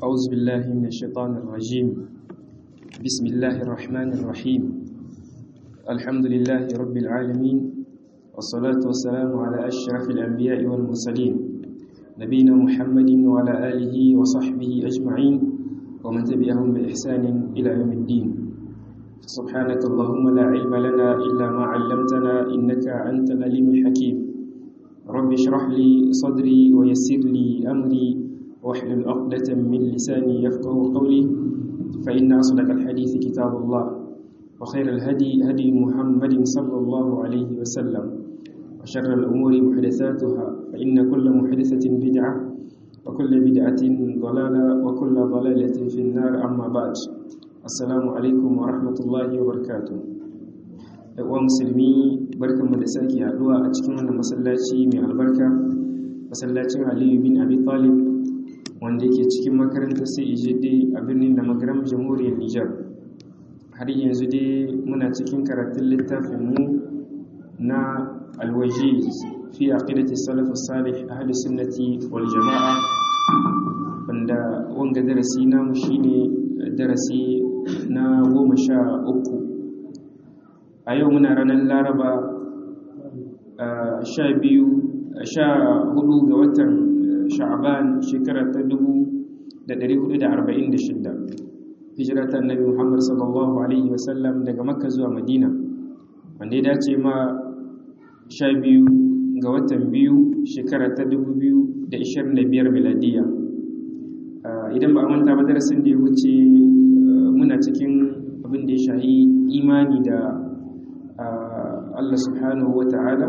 أعوذ بالله من الشيطان الرجيم بسم الله الرحمن الرحيم الحمد لله رب العالمين والصلاة والسلام على أشرف الأنبياء والمرسلين نبينا محمد وعلى آله وصحبه أجمعين ومن تبعهم بإحسان إلى يوم الدين سبحانك اللهم لا علم لنا إلا ما علمتنا إنك أنت العليم الحكيم رب اشرح لي صدري ويسر لي أمري واحلل عقدة من لساني يفقه قولي فإن أصدق الحديث كتاب الله وخير الهدي هدي محمد صلى الله عليه وسلم وشر الأمور محدثاتها فإن كل محدثة بدعة وكل بدعة ضلالة وكل ضلالة في النار أما بعد السلام عليكم ورحمة الله وبركاته wa musulmi barkan mu da sake haduwa a cikin wannan masallaci mai albarka masallacin Aliyu bin Abi Talib wanda yake cikin makarantar CEJD a birnin da magaram jamhuriyar Nijar har yanzu dai muna cikin karatun littafin mu na alwaji fi aqidati salaf salih ahli sunnati wal jamaa wanda wanga darasi namu shine darasi na goma sha uku a yau muna ranar laraba sha biyu sha hudu ga watan sha'aban shekara ta dubu da dari hudu da arba'in da shidda hijira ta annabi muhammad sallallahu alaihi wasallam daga makka zuwa madina wanda ya dace ma sha biyu ga watan biyu shekara ta dubu biyu da ishirin da biyar miladiya idan ba a manta ba darasin da ya wuce muna cikin abin da ya shahi imani da Allah subhanahu wa ta'ala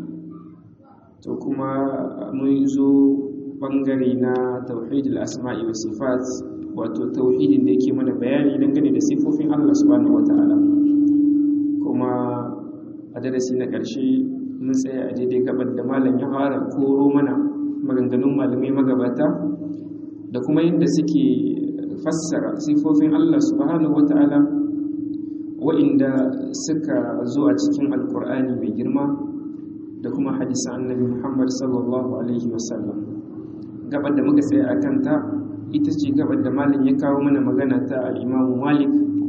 to kuma mun zo bangare na tauhidul asma'i wa sifat wato tauhidin da yake mana bayani dangane da sifofin Allah subhanahu wa ta'ala kuma a darasi na ƙarshe mun tsaya a daidai gabar da malam ya fara koro mana maganganun malamai magabata da kuma yadda suke fassara sifofin Allah subhanahu wa ta'ala wa'inda suka zo a cikin alkur'ani mai girma da kuma hadisan annabi muhammad sallallahu alaihi wasallam gabar da muka tsaye a kanta ita ce gabar da malin ya kawo mana magana ta al'imamu malik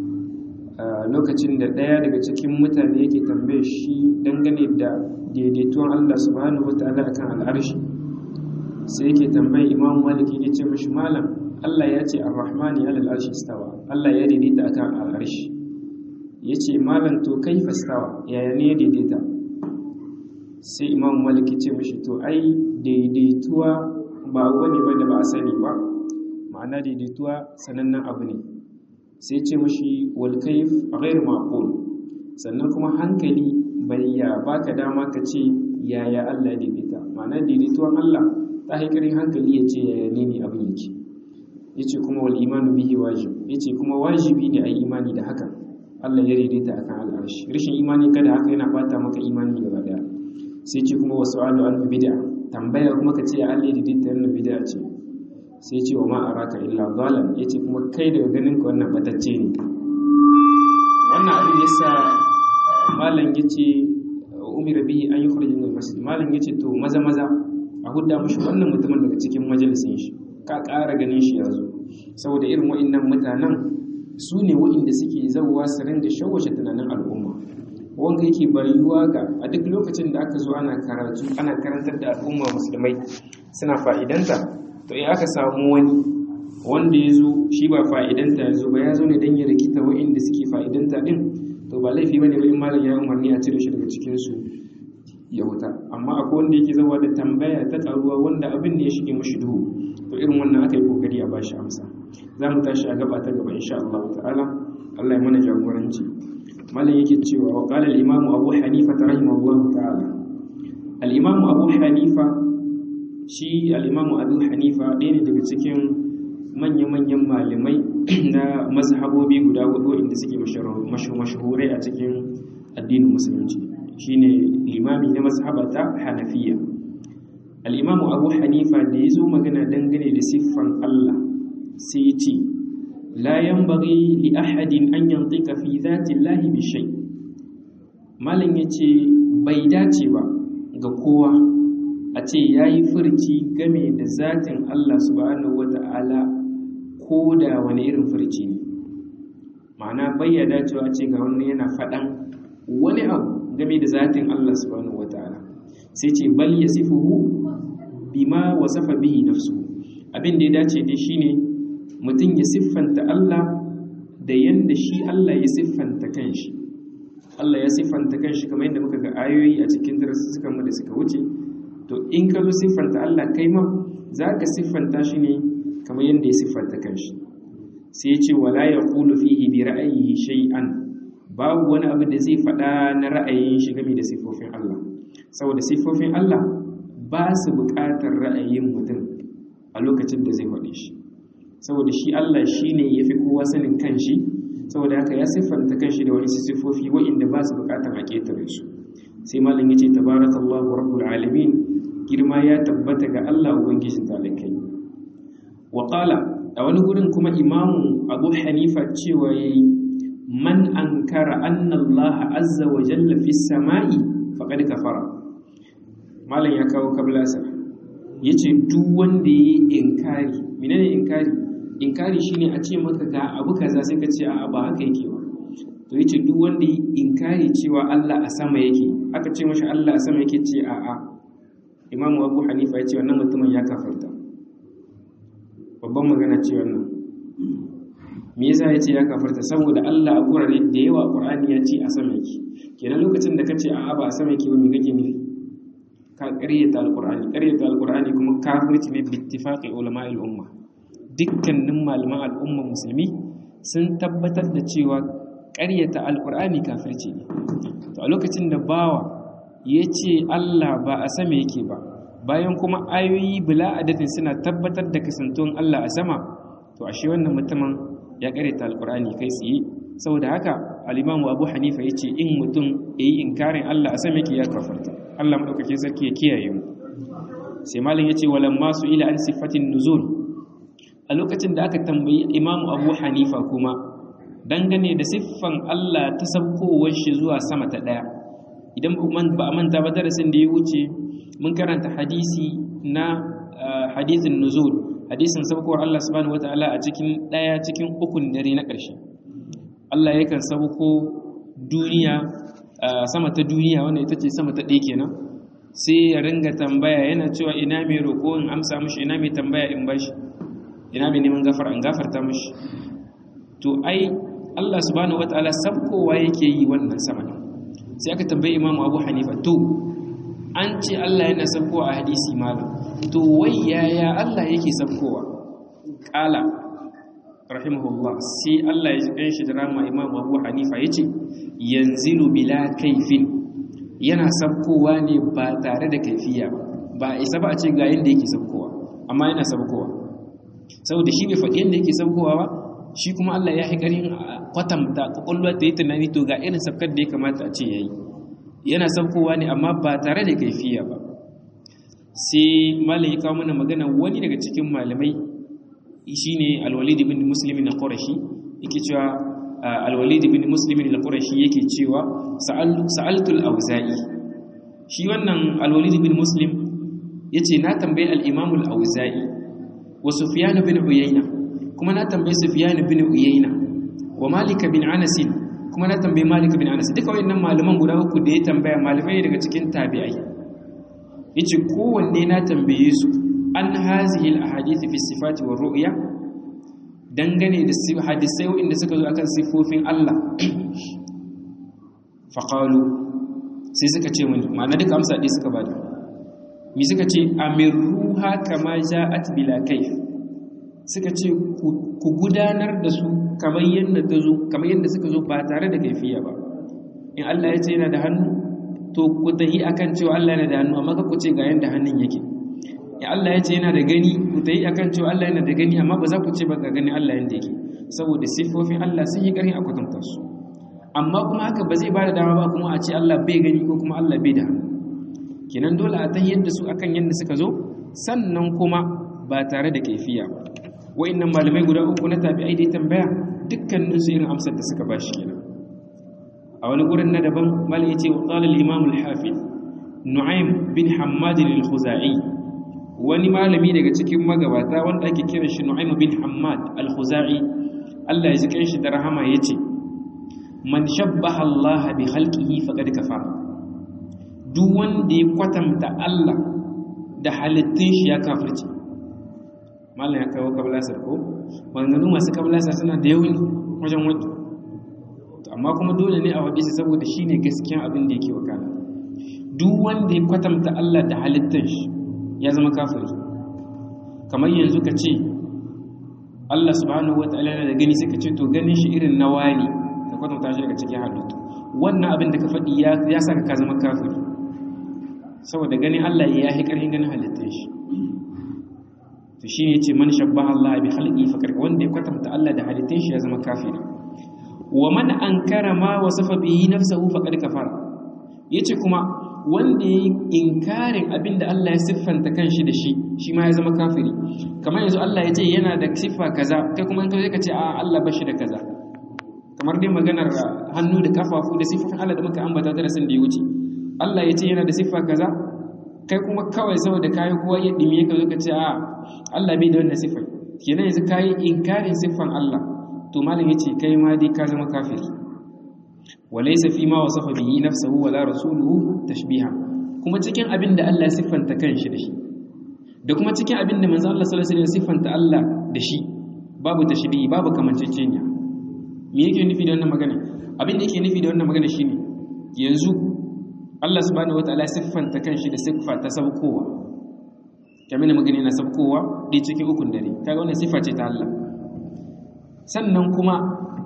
lokacin da ɗaya daga cikin mutane yake tambaye shi dangane da daidaituwan allah subhanahu wata'ala akan al'arshi sai yake tambaye imamu malik ya ce mashi malam allah ya ce ar-rahmani alal arshi istawa allah ya daidaita akan al'arshi ya ce malam to kai fastawa yaya ne daidaita sai imam malik ce mashi to ai daidaituwa ba wani ba da ba a sani ba ma'ana daidaituwa sanannen abu ne sai ce mashi walkaif a gairu maqul sannan kuma hankali bai ya baka dama ka ce yaya Allah ya daidaita ma'ana daidaituwan Allah ta haikarin hankali ya ce yaya ne ne abin yake yace kuma wal imanu bihi wajib yace kuma wajibi ne a yi imani da hakan Allah ya daidaita akan al'arshi rashin imani kada haka yana bata maka imani gaba daya sai ce kuma wasu alu an bid'a tambaya kuma ka ce Allah ya daidaita wannan bid'a ce sai ce wa ma araka illa dhalan yace kuma kai daga ganin ka wannan batacce ne wannan abin yasa malam yace umira bihi an yukhrij min al-masjid malam yace to maza maza a hudda mushi wannan mutumin daga cikin majalisin shi ka ƙara ganin shi yazo saboda irin wa'annan mutanen su ne waɗanda suke zauwa su ringa shawashe tunanin al'umma wanda yake bayuwa ga a duk lokacin da aka zo ana karatu ana karantar da al'umma musulmai suna fa'idanta to in aka samu wani wanda ya zo shi ba fa'idanta ya zo ba ya zo ne don ya rikita waɗanda suke fa'idanta ɗin to ba laifi ba ne ba in malam ya umarni a cire shi daga cikinsu ya huta amma akwai wanda yake zauwa da tambaya ta ƙaruwa wanda abin da ya shige mashi duhu to irin wannan aka yi kokari a bashi amsa za mu tashi a gaba ta gaba insha Allah ta'ala Allah ya mana jagoranci malam yake cewa wa qala al-imam Abu Hanifa rahimahullah ta'ala al-imam Abu Hanifa shi al-imam Abu Hanifa ɗaya ne daga cikin manya-manyan malamai na mazhabobi guda hudu inda suke mashahurai a cikin addinin musulunci shine limami na mazhabata Hanafiya al-imam Abu Hanifa da yazo magana dangane da siffan Allah sai ce la yanbaghi li ahadin an yantika fi dhati llahi bi shay malam yace bai dace ba ga kowa a ce yayi furci game da zatin Allah subhanahu wata'ala ko da wani irin furci ne ma'ana bayyana cewa ce ga wani yana faɗan wani abu game da zatin Allah subhanahu wata'ala sai ce bal yasifuhu bima wasafa bihi nafsu abin da ya dace dai shine mutum ya siffanta Allah da yanda shi Allah ya siffanta kanshi Allah ya siffanta kanshi kamar yadda muka ga ayoyi a cikin darussukan mu da suka wuce to in ka zo siffanta Allah kai ma zaka siffanta shi ne kamar yadda ya siffanta kanshi sai ya ce wala yaqulu fihi bi ra'yihi shay'an babu wani abu da zai faɗa na ra'ayin shi game da siffofin Allah saboda siffofin Allah ba su buƙatar ra'ayin mutum a lokacin da zai faɗe shi saboda shi Allah shi ne ya fi kowa sanin kanshi saboda haka ya siffanta kanshi da wani siffofi wa'inda ba su buƙatar a ƙetare su sai malam ya ce tabarakallahu rabbul alamin girma ya tabbata ga Allah ubangijin talakai wa qala a wani gurin kuma imamu abu hanifa cewa yayi man ankara anna Allah azza wa jalla fi samai faqad kafara malam ya kawo kablasa yace duk wanda yayi inkari menene inkari inkari shine a ce maka ga abu kaza sai ka ce a ba haka yake ba to yace duk wanda yayi inkari cewa Allah a sama yake aka ce mashi Allah a sama yake ce a a Imam Abu Hanifa yace wannan mutumin ya kafarta babban magana ce wannan me yasa yace ya kafarta saboda Allah a gurare da yawa Qur'ani ya ce a sama yake kenan lokacin da kace a'a ba a sama yake ba me kake nufi ka ƙaryata alqur'ani ƙaryata alqur'ani kuma kafirci ne bi ittifaqi ulama'il umma dukkanin malaman al'umma musulmi sun tabbatar da cewa ƙaryata alqur'ani kafirci ne to a lokacin da bawa yace Allah ba a sama yake ba bayan kuma ayoyi bila adadin suna tabbatar da kasantuwan Allah a sama to ashe wannan mutumin ya karyata alkur'ani kai tsaye saboda haka al-imamu abu hanifa ya ce in mutum ya yi inkarin allah a sami ya kafarta allah maɗaukakin sarki ya kiyaye mu sai malin ya ce walan masu ila an siffatin nuzul a lokacin da aka tambayi imamu abu hanifa kuma dangane da siffan allah ta sabkowar shi zuwa sama ta ɗaya idan ba a manta ba darasin da ya wuce mun karanta hadisi na hadisin nuzul hadisin sabkowar Allah subhanahu wataala a cikin daya cikin ukun dare na ƙarshe Allah yakan sabko duniya sama ta duniya wanda ita ce sama ta ɗaya kenan sai ya ringa tambaya yana cewa ina mai roƙo in amsa mishi ina mai tambaya in bashi ina mai neman gafara in gafarta mishi to ai Allah subhanahu wataala sabkowa yake yi wannan sama sai aka tambayi Imam Abu Hanifa to an ce Allah yana sabkowa a hadisi malam to wai yaya Allah yake sabkowa kala rahimahullah sai Allah ya jikan shi da rama Imam Abu Hanifa yace yanzilu bila kaifin yana sabkowa ne ba tare da kaifiya ba isa ba a ce ga yanda yake sabkowa amma yana sabkowa saboda shi ne faɗi yanda yake sabkowa ba shi kuma Allah ya haƙarin kwatanta kwakwalwa ta yi tunani to ga irin sabkar da ya kamata a ce yayi yana sabkowa ne amma ba tare da kaifiya ba sai malam ya kawo mana magana wani daga cikin malamai shine alwalid ibn muslim na qurashi yake cewa alwalid ibn muslim na qurashi yake cewa sa'altu al-auza'i shi wannan alwalid ibn muslim yace na tambayi al-imam al-auza'i wa sufyan bin uyayna kuma na tambayi sufyan bin uyayna wa malik bin anas kuma na tambayi malik bin anas duka wayannan malaman guda uku da ya tambaya malamai daga cikin tabi'ai yace kowanne na tambaye su an hazihi al-ahadith fi sifati wa ru'ya dangane da hadisai wanda suka zo akan sifofin Allah faqalu sai suka ce mini ma'ana duka amsa ɗaya suka bada mi suka ce amiruha kama ja'at bila kayf suka ce ku gudanar da su kamar yadda ta zo kamar yadda suka zo ba tare da kaifiya ba in Allah ya ce yana da hannu to ku tahi akan cewa Allah yana da hannu amma ku ce ga yanda hannun yake in Allah ya ce yana da gani ku tahi akan cewa Allah yana da gani amma ba za ku ce ba ga gani Allah yanda yake saboda sifofin Allah sun yi ƙarfi a kwatanta su amma kuma haka ba zai ba da dama ba kuma a ce Allah bai gani ko kuma Allah bai da hannu kenan dole a tahiyar da su akan yadda suka zo sannan kuma ba tare da kaifiya ba wa'annan malamai guda uku na tabi'ai dai tambaya dukkanin su irin amsar da suka bashi kenan a wani gurin na daban malai yace wa qala al-imam al-hafiz nu'aym bin hammad al-khuzai wani malami daga cikin magabata wanda ake kiran shi Nu'aym bin Hammad al-Khuzai Allah ya ji kanshi da rahama yace man shabbaha Allah bi khalqihi faqad kafara duk wanda ya kwatanta Allah da halittun shi ya kafirce malam ya kawo kablasar ko wanzanu masu kablasar suna da yauni wajen wani amma kuma dole ne a waɗe shi saboda shi ne gaskiyan abin da yake wakana duk wanda ya kwatanta Allah da halittun shi ya zama kafiri kamar yanzu ka ce Allah subhanahu wa ta'ala da gani sai ka ce to ganin shi irin na wani ka kwatanta shi daga cikin halittu wannan abin da ka faɗi ya saka ka zama kafiri saboda ganin Allah ya yi ƙarfin ganin halittun shi to shi ne ce man shabbaha Allah bi khalqi fa wanda ya kwatanta Allah da halittun shi ya zama kafiri wa man ankara ma wasafa bihi nafsuhu faqad kafara yace kuma wanda yayi inkarin abinda Allah ya siffanta kanshi da shi shi ma ya zama kafiri kamar yanzu Allah ya ce yana da siffa kaza kai kuma in ka ka ce a Allah bashi da kaza kamar dai maganar hannu da kafafu da siffofin Allah da muka ambata ta da sun da ya wuce Allah ya ce yana da siffa kaza kai kuma kawai saboda kayi kowa ya dimi ka zo ka ce a Allah bai da wannan siffa kenan yanzu kayi inkarin siffan Allah to malam yace kai ma dai ka zama kafiri walaysa fi ma wasafa bihi nafsuhu wala rasuluhu tashbiha kuma cikin abin da Allah ya siffanta kanshi da shi da kuma cikin abin da manzo Allah sallallahu alaihi wasallam siffanta Allah da shi babu tashbihi babu kamanceceniya me yake nufi da wannan magana abin da yake nufi da wannan magana shine yanzu Allah subhanahu wataala siffanta kanshi da siffa ta sabkowa kamar da magana na sabkowa dai cikin ukun dare kaga wannan siffa ce ta Allah sannan kuma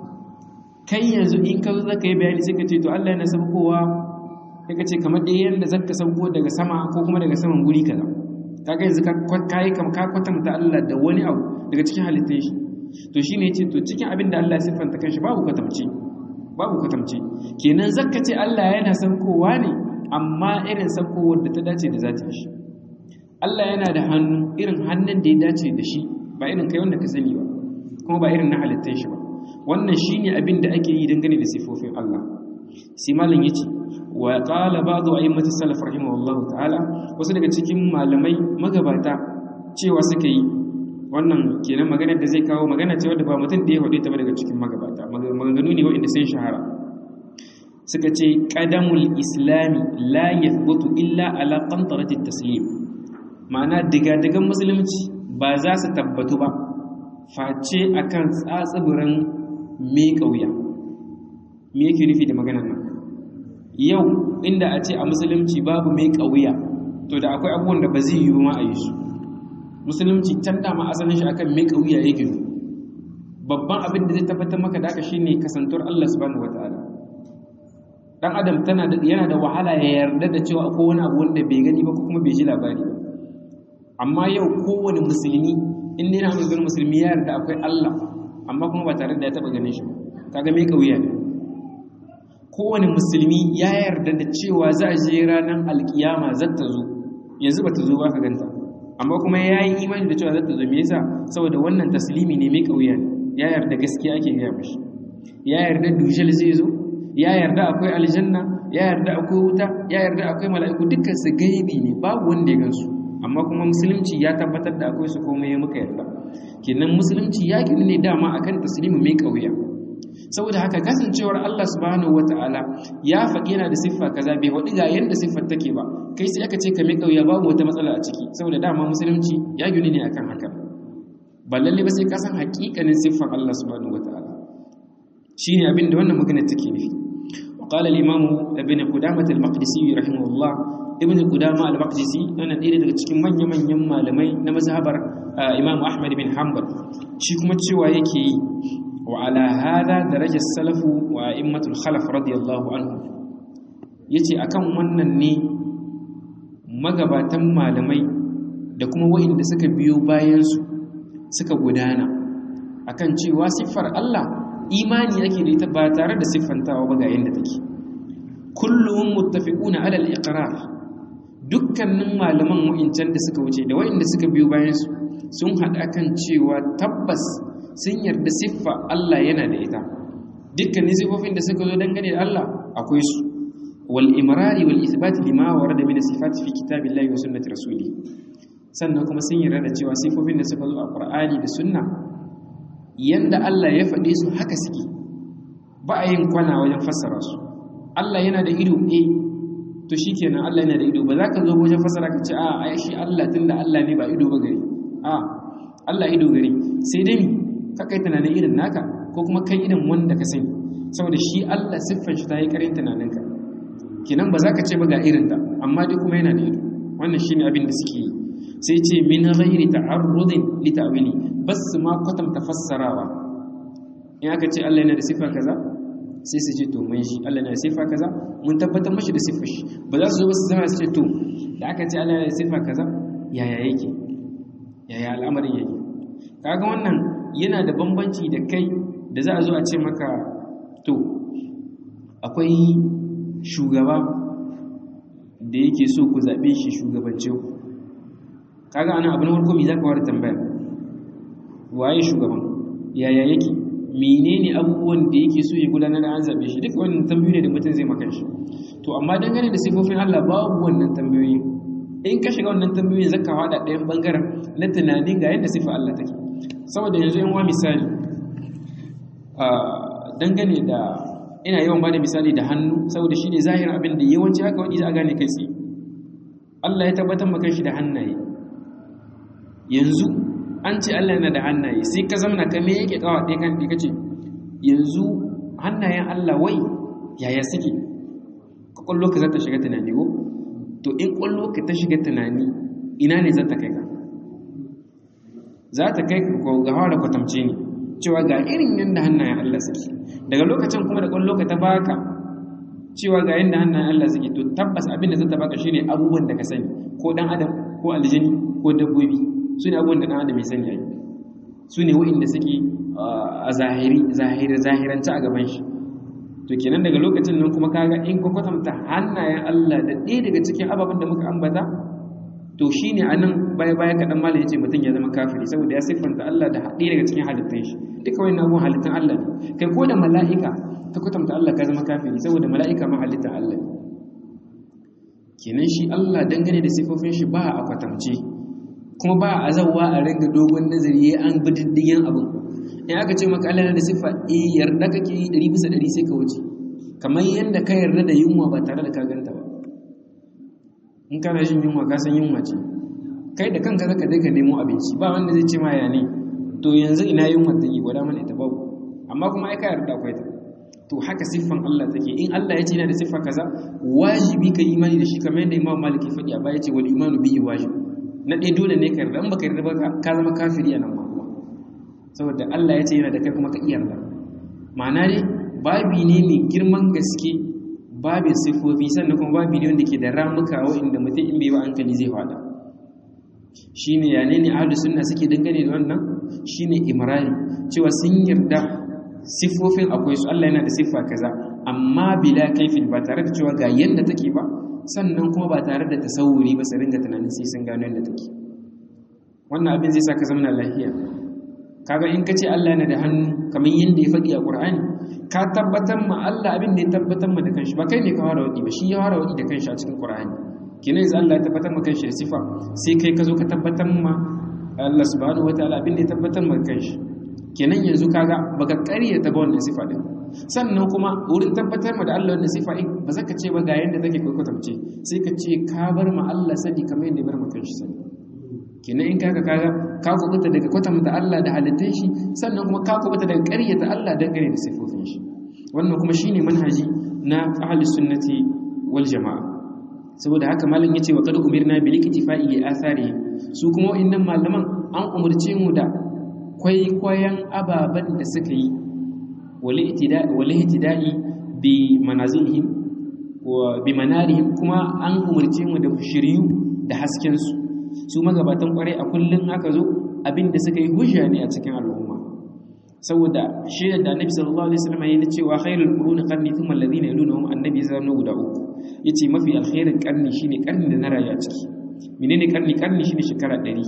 kai yanzu in ka zo zaka yi bayani sai ka ce to Allah yana sabkowa sai ka ce kamar dai yanda zaka sauko daga sama ko kuma daga saman guri kaza kaga yanzu ka kai kam ka kwatanta Allah da wani abu daga cikin halittun shi to shine yace to cikin abin da Allah ya siffanta kanshi babu kwatamci babu kwatamci kenan zakka ce Allah yana saukowa ne amma irin saukowar da ta dace da zatin shi Allah yana da hannu irin hannun da ya dace da shi ba irin kai wanda ka sani ba kuma ba irin na halittun shi ba wannan shine abin da ake yi dangane da sifofin Allah sai malam yace wa qala ba'du a'immati salaf rahimahullahu ta'ala wasu daga cikin malamai magabata cewa suka yi wannan kenan maganar da zai kawo magana ce wadda ba mutum da ya faɗi ta ba daga cikin magabata maganganu ne waɗanda sun shahara suka ce qadamul islami la yathbutu illa ala qantarati taslim ma'ana diga-digan musulunci ba za su tabbatu ba face akan tsatsibirin me kauya me yake nufi da maganar nan yau inda a ce a musulunci babu me kauya to da akwai abubuwan da ba zai yi ma a yi su musulunci can dama asalin shi akan mai kauya ya gino babban abin da zai tabbatar maka da aka shine kasantuwar Allah subhanahu wataala dan adam tana da yana da wahala ya yarda da cewa akwai wani abu wanda bai gani ba ko kuma bai ji labari ba amma yau kowane musulmi in dai na ganin musulmi ya yarda akwai Allah amma kuma ba tare da ya taba ganin shi ba kaga mai kauya ne kowane musulmi ya yarda da cewa za a je ranar alkiyama zata zo yanzu ba ta zo ba ka ganta amma kuma ya yi imani da cewa zata zo me yasa saboda wannan taslimi ne mai kauya ne ya yarda gaskiya ake gaya mashi ya yarda dujal zai zo ya yarda akwai aljanna ya yarda akwai wuta ya yarda akwai mala'iku dukkan su gaibi ne babu wanda ya gansu amma kuma musulunci ya tabbatar da akwai su komai muka yarda kenan musulunci ya gini ne dama akan taslimi mai kauya saboda haka kasancewar Allah subhanahu wata'ala ya faɗi yana da siffa kaza bai faɗi ga yanda siffar take ba kai sai aka ce ka mai kauya babu wata matsala a ciki saboda dama musulunci ya gini ne akan haka ba lalle ba sai ka san haƙiƙanin siffar Allah subhanahu wata'ala shine abin da wannan magana take nufi وقال الإمام ابن قدامة المقدسي رحمه الله ابن قدامة المقدسي أنا ɗaya daga cikin manya-manyan malamai na mazhabar Imam Ahmad bin Hanbal shi kuma cewa yake yi وعلى هذا درجة السلف وأئمة الخلف رضي الله عنهم yace akan wannan ne magabatan malamai da kuma wa'inda suka biyo bayansu suka gudana akan cewa siffar Allah imani yake da ita ba tare da siffantawa ba ga yanda take kullum muttafiquna ala al-iqrar dukkanin malaman wa'incan da suka wuce da wa'inda suka biyo bayansu sun haɗa kan cewa tabbas sun yarda siffa Allah yana da ita dukkanin siffofin da suka zo dangane da Allah akwai su wal imrari wal ithbat lima warada min sifat fi kitabillahi wa sunnati rasuli sannan kuma sun yarda da cewa sifofin da suka zo a Qur'ani da Sunna yanda Allah ya faɗe su haka suke ba a yin kwana wajen fassara su Allah yana da ido eh to shikenan Allah yana da ido ba za ka zo wajen fassara ka ce a ai shi Allah tunda Allah ne ba ido ba gari a Allah ido gari sai dai ka kai tunanin irin naka ko kuma kai irin wanda ka sani saboda shi Allah siffar shi ta yi karin tunaninka kenan ba za ka ce ba ga irin ta amma dai kuma yana da ido wannan shine abin da suke yi sai ce min ghairi ta'arrudin li ta'wili bas ma kwatanta fassarawa in aka ce Allah yana da siffa kaza sai su ce to mun shi Allah yana da siffa kaza mun tabbatar mashi da siffar shi ba za su zo ba su zama su ce to da aka ce Allah yana da siffa kaza yaya yake yaya al'amarin yake kaga wannan yana da bambanci da kai da za a zo a ce maka to akwai shugaba da yake so ku zaɓe shi shugabance ku kaga ana abin farko me zaka wara tambaya waye shugaban yaya yake menene abubuwan da yake so ya gudanar da an zabe shi duka wannan tambayoyi ne da mutum zai maka shi to amma dangane da sifofin Allah babu wannan tambayoyi in ka shiga wannan tambayoyi zaka hada ɗayan bangaren na tunanin ga yadda sifa Allah take saboda yanzu yan wa misali a dangane da ina yawan bada misali da hannu saboda shine zahirin abin da yawanci haka wani za a gane kai tsaye Allah ya tabbatar maka shi da hannaye yanzu an ce Allah yana da hannaye sai ka zamana ka me yake kawa ɗaya kan ɗaya kace yanzu hannayen Allah wai yaya suke ka kwallo ka za ta shiga tunani ko to in kwallo ka ta shiga tunani ina ne za ta kai ka za ta kai ka ga hawa da kwatamce ne cewa ga irin yadda hannayen Allah suke daga lokacin kuma da kwallo ka ta baka cewa ga yadda hannayen Allah suke to tabbas abin da za ta baka shine abubuwan da ka sani ko dan adam ko aljani ko dabbobi su ne abubuwan da ɗan adam ya sani yayi su ne wa'inda suke a zahiri zahiri zahiranci a gaban shi to kenan daga lokacin nan kuma kaga in ka kwatanta hannayen Allah da ɗaya daga cikin ababen da muka ambata to shine anan baya baya kaɗan malam yace mutum ya zama kafiri saboda ya siffanta Allah da ɗaya daga cikin halittun shi duka wannan abubuwan halittun Allah ne kai ko da mala'ika ka kwatanta Allah ka zama kafiri saboda mala'ika ma halittun Allah ne kenan shi Allah dangane da siffofin shi ba a kwatance kuma ba a zauwa a ringa dogon nazari an bi diddigin abin in aka ce maka Allah da siffa eh yarda kake yi ɗari bisa ɗari sai ka wuce kamar yadda ka yarda da yunwa ba tare da ka ganta ba in kana jin yunwa ka san yunwa ce kai da kanka zaka je ka nemo abinci ba wanda zai ce ma ya ne to yanzu ina yunwa take gwada mana ita babu amma kuma ai ka yarda akwai ta to haka siffan Allah take in Allah ya ce yana da siffa kaza wajibi ka imani da shi kamar yadda Imam Malik ya faɗi a baya ce wal imanu bihi wajib na ɗaya dole ne ka yarda in baka yarda ba ka zama kafiri a nan ma kuma saboda Allah ya ce yana da kai kuma ka iya yarda ma'ana ne babi ne mai girman gaske babin sifofi sannan kuma babi ne wanda ke da ramuka wa'inda mutum in bai ba hankali zai fada shine ya ne ne ahlus sunna suke dangane da wannan shine imrani cewa sun yarda sifofin akwai su Allah yana da siffa kaza amma bila kaifin ba tare da cewa ga yanda take ba sannan kuma ba tare da tasawuri ba su ringa tunanin sai sun gano yadda take wannan abin zai sa ka zama lafiya kaga in ka ce Allah yana da hannu kamar yadda ya faɗi a Qur'ani ka tabbatar ma Allah abin da ya tabbatar ma da kanshi ba kai ne ka fara wadi ba shi ya fara wadi da kanshi a cikin Qur'ani kenan yanzu Allah ya tabbatar ma kanshi da sifa sai kai ka zo ka tabbatar ma Allah subhanahu wataala abin da ya tabbatar ma kanshi kenan yanzu kaga baka ƙaryata ba wannan sifa din sannan kuma wurin tabbatar ma da Allah wannan sifa in ba za ka ce ba ga yanda take kai kwatamce sai ka ce ka bar ma Allah sani kamar yadda bar ma kanshi sani kenan in kaga kaga ka kubuta daga kwatanta Allah da halittun shi sannan kuma ka kubuta daga ƙaryata Allah dangane da sifofin shi wannan kuma shine manhaji na ahli sunnati wal jamaa saboda haka malam yace wa qad umirna bil iktifa'i li athari su kuma wa'annan malaman an umurce mu da kwaikwayon ababen da suka yi wale itida'i bi manazilihim wa bi manarihim kuma an umarce mu da shiryu da haskensu su magabatan kwarai a kullum aka zo abin da suka yi hujja ne a cikin al'umma saboda shaidar da annabi sallallahu alaihi wasallam yana cewa khairul quruni qarni thumma alladhina yalunhum annabi zanu guda uku yace mafi alkhairin karni shine karni da na rayu a ciki menene karni karni shine shekara 100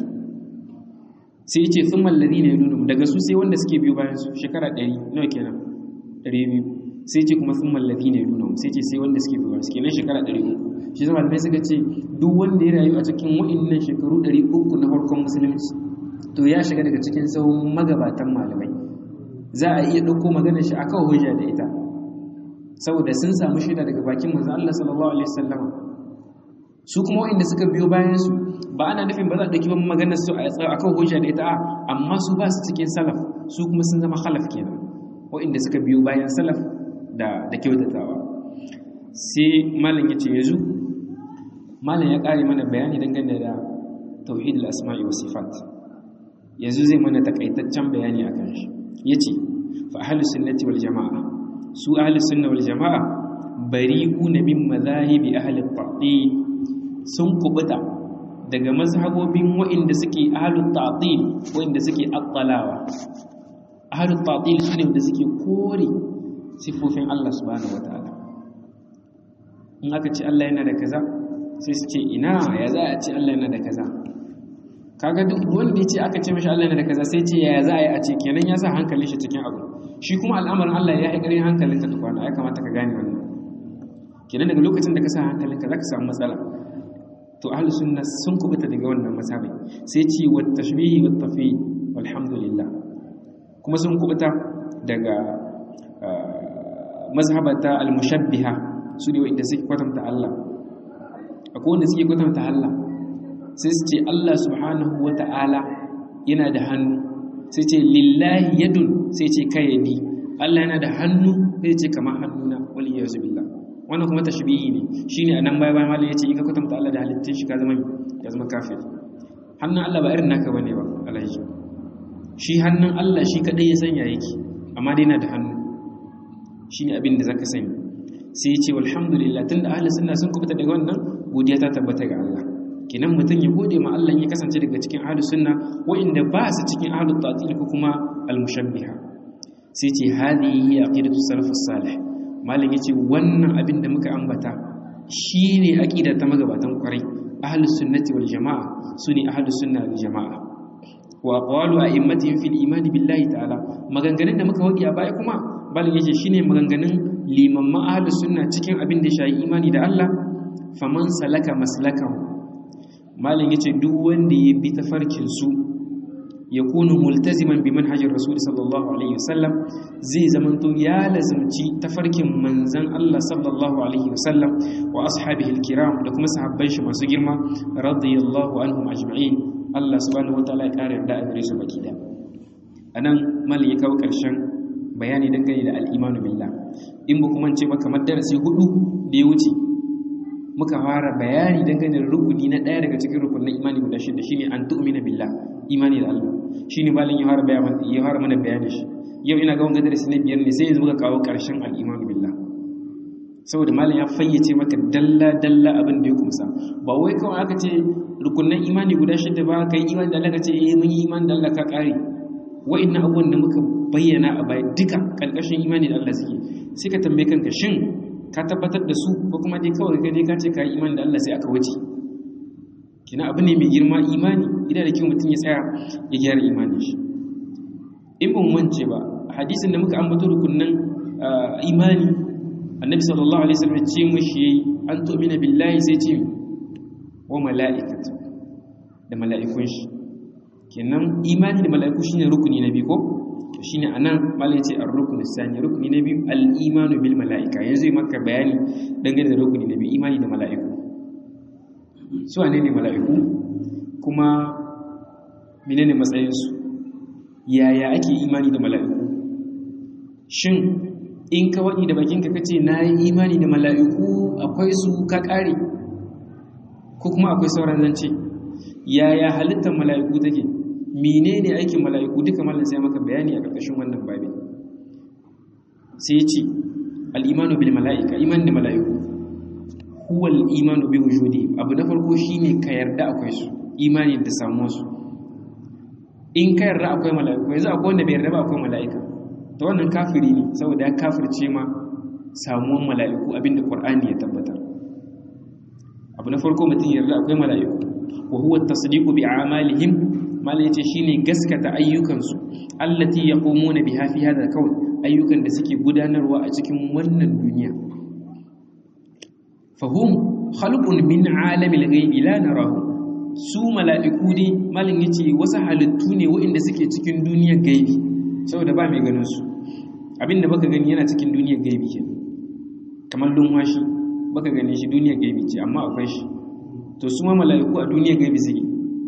sai yace thumma alladhina yalunhum daga su sai wanda suke biyo bayan su shekara 100 nawa kenan 200 sai ce kuma sun mallafi ne nuna sai ce sai wanda suke biyu suke nan shekara 300 shi zama malamai suka ce duk wanda ya rayu a cikin wa'annan shekaru 300 na farkon musulunci to ya shiga daga cikin sahun magabatan malamai za a iya ɗauko maganar shi akan hujja da ita saboda sun samu shaida daga bakin manzo Allah sallallahu alaihi wasallam su kuma wa'anda suka biyo bayan su ba ana nufin ba za a ɗauki ba maganar su a kan hujja da ita amma su ba su cikin salaf su kuma sun zama khalaf kenan wa'anda suka biyo bayan salaf da da kyautatawa sai malam yace yanzu malam ya kare mana bayani dangane da tauhid al-asma'i wa sifat yanzu zai mana takaitaccen bayani akan shi yace fa ahlus sunnati wal jamaa su ahlus sunna wal jamaa bari'una min madhahibi ahli at-ta'til sun kubuta daga mazhabobin wa'inda suke ahlut ta'til wa'inda suke attalawa ahlut ta'til sune wanda suke kore sifofin Allah subhanahu wataala in aka ce Allah yana da kaza sai su ce ina ya za a ce Allah yana da kaza kaga duk wanda ya ce aka ce mashi Allah yana da kaza sai ce ya za a yi a ce kenan ya sa hankalin shi cikin abu shi kuma al'amarin Allah ya yi ƙarin hankalin ka tukwana ya kamata ka gane wannan kenan daga lokacin da ka sa hankalin ka za ka samu matsala to ahlus sunna sun kubuta daga wannan mazhabi sai ce wa tashbihi wa tafi walhamdulillah kuma sun kubuta daga mazhabata al-mushabbiha su ne wanda suke kwatanta Allah akwai wanda suke kwatanta Allah sai su ce Allah subhanahu wa ta'ala yana da hannu sai ce lillahi yadun sai ce kayyadi Allah yana da hannu sai ce kamar hannuna wal iyyazu billah wannan kuma tashbihi ne shine anan baya bayan malai yace in ka kwatanta Allah da halittun shi ka zama ya zama kafir hannun Allah ba irin naka bane ba alhaji shi hannun Allah shi kadai ya sanya yake amma dai yana da hannu shine abin da zaka sani sai yace walhamdulillah tunda ahli sunna sun kubuta daga wannan godiya ta tabbata ga Allah kenan mutum ya gode ma Allah ya kasance daga cikin ahli sunna wa'inda ba su cikin ahli tatil ko kuma al-mushabbiha sai ce hadihi aqidatu salafus salih malam yace wannan abin da muka ambata shine aqida ta magabatan kwarai ahlus sunnati wal jamaa sune ahlus sunna wal jamaa wa aqwalu a'immatihim fil iman billahi ta'ala maganganun da muka waki a baya kuma malam yace shine maganganun limamma ahlus sunna cikin abin da shayi imani da Allah faman salaka maslakahu malam yace duk wanda ya bi tafarkin su yakunu multaziman bi manhajir rasul sallallahu alaihi wasallam zai zamanto ya lazimci tafarkin manzan Allah sallallahu alaihi wasallam wa ashabihi alkiram da kuma sahabban shi masu girma radiyallahu anhum ajma'in Allah subhanahu wataala ya kare da gare su baki da anan malin ya kawo karshen bayani dangane da al-imanu billah in ba kuma ce ba kamar darasi hudu da ya wuce muka fara bayani dangane da rukuni na daya daga cikin rukunin imani guda shida shine an tu'mina billah imani da Allah shine malin ya fara bayani ya fara mana bayani shi yau ina ga wannan darasi na biyar ne sai yanzu muka kawo karshen al-imanu billah saboda malin ya fayyace maka dalla dalla abin da ya kumsa ba wai kawai aka ce rukunin imani guda shida ba kai imani da Allah ka ce eh mun yi imani da Allah ka kare wa'annan abubuwan da muka bayyana a baya duka kalkashin imani da Allah suke sai ka tambaye kanka shin ka tabbatar da su ko kuma dai kawai kai dai ka ce ka yi imani da Allah sai aka wuce kina abu ne mai girma imani idan da kyau mutum ya tsaya ya gyara imanin shi in ban wance ba hadisin da muka ambato rukunnan imani annabi sallallahu alaihi wasallam ce mushi an tu'mina billahi sai ce wa mala'ikatu da mala'ikun shi kenan imani da mala'iku shine rukuni na biyu ko to shine anan malai ce ar-ruknu sani rukuni na biyu al-imanu bil mala'ika yanzu yi maka bayani dangane da rukuni na biyu imani da mala'iku su wane ne mala'iku kuma menene matsayin su yaya ake imani da mala'iku shin in ka waɗi da bakinka kace na yi imani da mala'iku akwai su ka ƙare ko kuma akwai sauran zance yaya halittar mala'iku take menene aikin mala'iku duka mallan sai maka bayani a ƙarƙashin wannan babi sai ya ce al'imanu bil mala'ika iman da mala'iku huwa al'imanu bi wujudi abu na farko shine ka yarda akwai su imani da samuwa su in ka yarda akwai mala'iku yanzu akwai wanda bai yarda ba akwai mala'ika ta wannan kafiri ne saboda ya kafirce ma samuwan mala'iku abinda qur'ani ya tabbatar abu na farko mutum yarda akwai mala'iku wa huwa tasdiqu bi a'malihim malai yace shine gaskata ayyukansu allati yaqumuna biha fi hadha kawn ayyukan da suke gudanarwa a cikin wannan duniya fahum khalqun min alamil ghaibi la narahu su mala'iku dai malin yace wasu halittu ne waɗanda suke cikin duniyar gaibi saboda ba mai ganin su abinda baka gani yana cikin duniyar gaibi ke kamar lumwashi baka gani shi duniyar gaibi ce amma akwai shi to su ma mala'iku a duniyar gaibi suke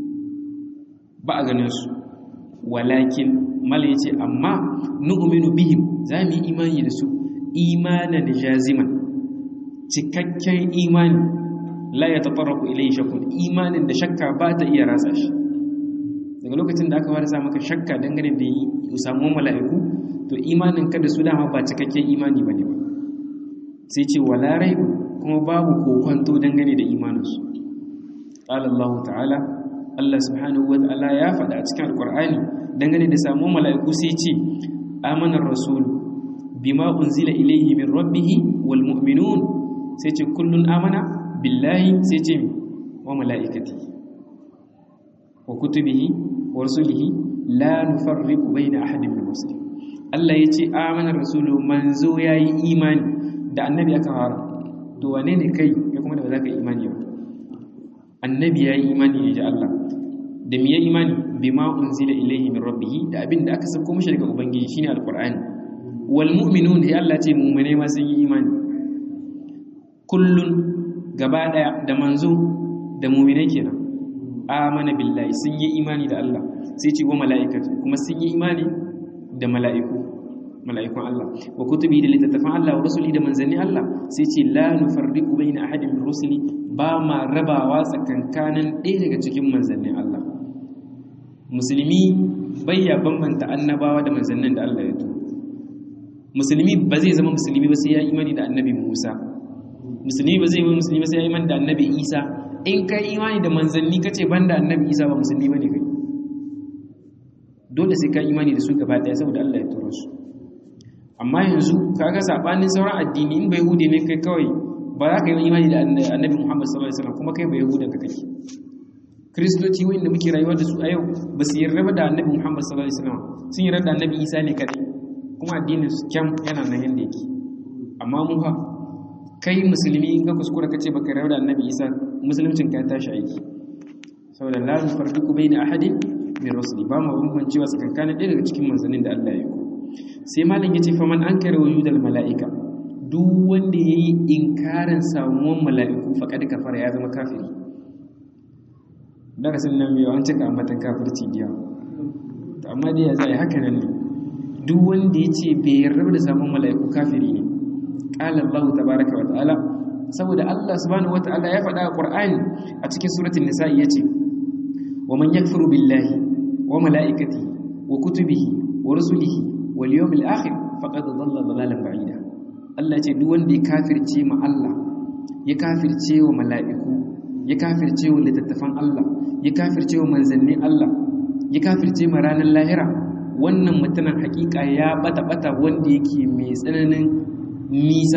ba a ganin su walakin mala yace amma nu'minu bihim za mu yi imani da su imanan jaziman cikakken imani la ya tafarraku ilai shakkun imanin da shakka ba ta iya ratsa shi daga lokacin da aka fara sa maka shakka dangane da yi samu mala'iku to imanin ka da su dama ba cikakken imani ba ne ba sai ce wala rai kuma babu kokonto dangane da imaninsu qala Allah ta'ala Allah subhanahu wa ta'ala ya faɗa a cikin alqur'ani dangane da samu mala'iku sai ce amana ar-rasul bima unzila ilayhi min rabbih wal mu'minun sai ce kullun amana billahi sai ce wa mala'ikati wa kutubihi wa rusulihi la nufarriqu baina ahadin min muslim Allah yace amana rasulu manzo yayi imani da annabi aka fara to wane ne kai ya kuma da ba za ka imani ba annabi yayi imani ne da Allah da miye imani bima unzila ilayhi min rabbih da abin da aka sako mishi daga ubangiji shine alqur'ani wal mu'minun ya Allah ce mu'mine ma sun yi imani kullun gaba daya da manzo da mu'mine kenan amana billahi sun yi imani da Allah sai ce wa mala'ikatu kuma sun yi imani da mala'iku mala'ikun Allah wa kutubi da littattafan Allah wa rusuli da manzanni Allah sai ce la nufarriqu baina ahadin min rusuli ba ma rabawa tsakankanin ɗaya daga cikin manzannin Allah musulmi bayya bambanta annabawa da manzannin da Allah ya turo musulmi ba zai zama musulmi ba sai ya imani da annabi Musa musulmi ba zai zama musulmi ba sai ya imani da annabi Isa in kai imani da manzanni kace banda annabi Isa ba musulmi bane kai dole sai ka imani da su gaba daya saboda Allah ya turo su amma yanzu kaga sabanin sauran addini in bai hude ne kai kawai ba za ka yi imani da annabi Muhammad sallallahu alaihi wasallam kuma kai bai yahudan ka kake kristoci wanda muke rayuwa da su a yau ba su yarda da annabi Muhammad sallallahu alaihi wasallam sun yarda da annabi Isa ne kadai kuma addinin su kyam yana nan yanda yake amma mu ha kai musulmi in ka kuskura kace baka yarda da annabi Isa musuluncin ka tashi aiki saboda la nufarriqu baina ahadin min rusuli ba ma bambancewa tsakankanin ɗaya daga cikin manzannin da Allah ya yi sai malam yace fa man ankara wujudal malaika duk wanda yayi inkarin samuwan mala'iku faqad kafara ya zama kafiri darasin nan mai an cika ambatan kafirci diya to amma dai ya zai haka nan ne duk wanda yace bai yarda da samuwan mala'iku kafiri ne qala Allah tabaaraka wa ta'ala saboda Allah subhanahu wa ta'ala ya faɗa a Qur'ani a cikin suratul nisa yace wa man yakfuru billahi wa mala'ikatihi wa kutubihi wa rusulihi wal yawmil akhir faqad dhalla dhalalan ba'ida Allah ce duk wanda ya kafirce ma Allah ya kafirce wa mala'iku ya kafirce wa littattafan Allah ya kafirce wa manzannin Allah ya kafirce ma ranar lahira wannan mutumin hakika ya bata bata wanda yake mai tsananin nisa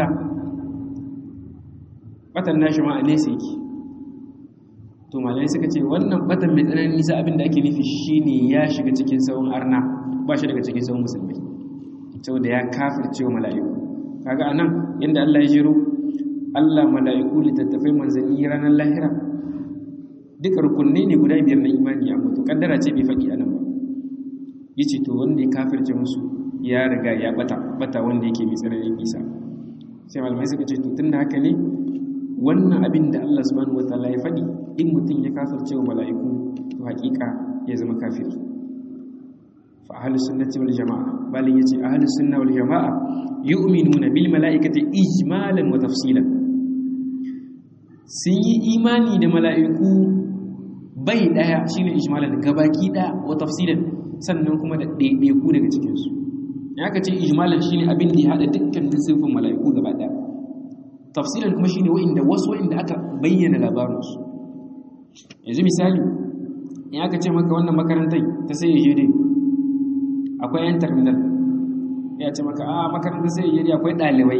batan nashi ma a nesa yake to malai suka ce wannan batan mai tsananin nisa abinda ake nufi shine ya shiga cikin sauran arna ba shi daga cikin sauran musulmi saboda ya kafirce wa mala'iku kaga anan yanda Allah ya jiro Allah mala'iku littattafai manzanni ranar lahira duka rukunne ne guda biyar na imani amma to kaddara ce bai faɗi anan ba yace to wanda ya kafirce musu ya riga ya bata bata wanda yake mai tsananin nisa sai malamai suka ce to tunda haka ne wannan abin da Allah subhanahu wataala ya faɗi in mutum ya kafirce wa mala'iku to haƙiƙa ya zama kafiri fa ahlus sunnati wal jamaa balin yace ahlus sunna wal jamaa yu'minuna bil mala'ikati ijmalan wa tafsilan sun yi imani da mala'iku bai daya shine ijmalan gabaki daya wa tafsilan sannan kuma da ɗaiɗaiku daga cikin su ya ka ce ijmalan shine abin da ya hada dukkan sifin mala'iku gaba daya tafsilan kuma shine wa'inda wasu wa'inda aka bayyana labarinsu yanzu misali in aka ce maka wannan makarantar ta sai ya jere akwai yan terminal ya ce maka a makarantar sai ya jere akwai ɗalibai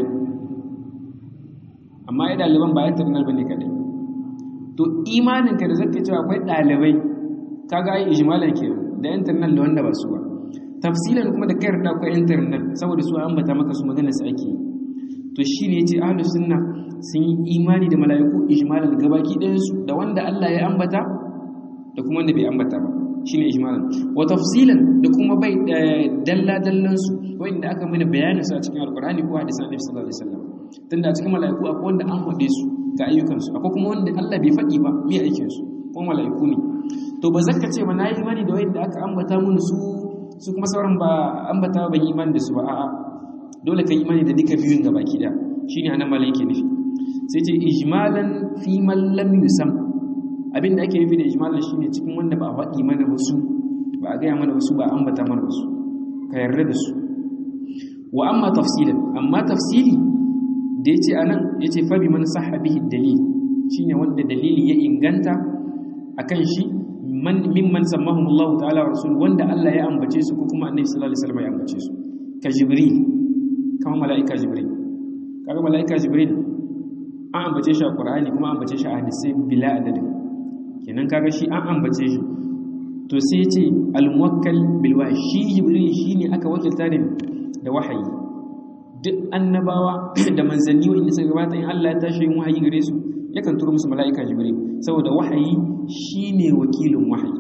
amma ya ɗaliban ba yan terminal ba ne kaɗai to imaninka da zaka cewa akwai ɗalibai ka ga yi ijimalar ke da yan terminal da wanda ba su ba tafsilan kuma da kai yarda akwai internet saboda su ambata maka su magana su ake to shine yace ahlus sunna sun yi imani da mala'iku ijmalan gabaki ɗayan su da wanda Allah ya ambata da kuma wanda bai ambata ba shine ijmalan wa tafsilan da kuma bai dalla dallan su wanda aka mana bayanin su a cikin alqur'ani ko hadisan annabi sallallahu alaihi wasallam tunda a cikin mala'iku akwai wanda an faɗe su ga ayyukan su akwai kuma wanda Allah bai faɗi ba me aikin su ko mala'iku ne to ba zaka ce ba na yi imani da wanda aka ambata mun su su kuma sauran ba ambata ban yi imani da su ba a'a dole ka yi imani da duka biyun ga baki da shine anan malai yake nufi sai ce ijmalan fi man lam yusam abin da ake nufi da ijmalan shine cikin wanda ba a faɗi mana wasu ba a gaya mana wasu ba ambata mana wasu ka yarda da su wa amma tafsilan amma tafsili da yace anan yace fa bi man sahha bihi dalil shine wanda dalili ya inganta akan shi man mimman sammahum Allah ta'ala wa rasul wanda Allah ya ambace su ko kuma Annabi sallallahu alaihi wasallam ya ambace su ka jibril kama malaika jibril kaga malaika jibril an ambace shi a Qur'ani kuma ambace shi a hadisi bila adadin kenan kaga shi an ambace shi to sai ce al-muwakkal bil wahyi shi jibril shine aka wakilta ne da wahayi duk annabawa da manzanni wanda suka gabata in Allah ya tashi yin wahayi gare su yakan turo musu mala'ika jibril saboda wahayi shine wakilin wahayi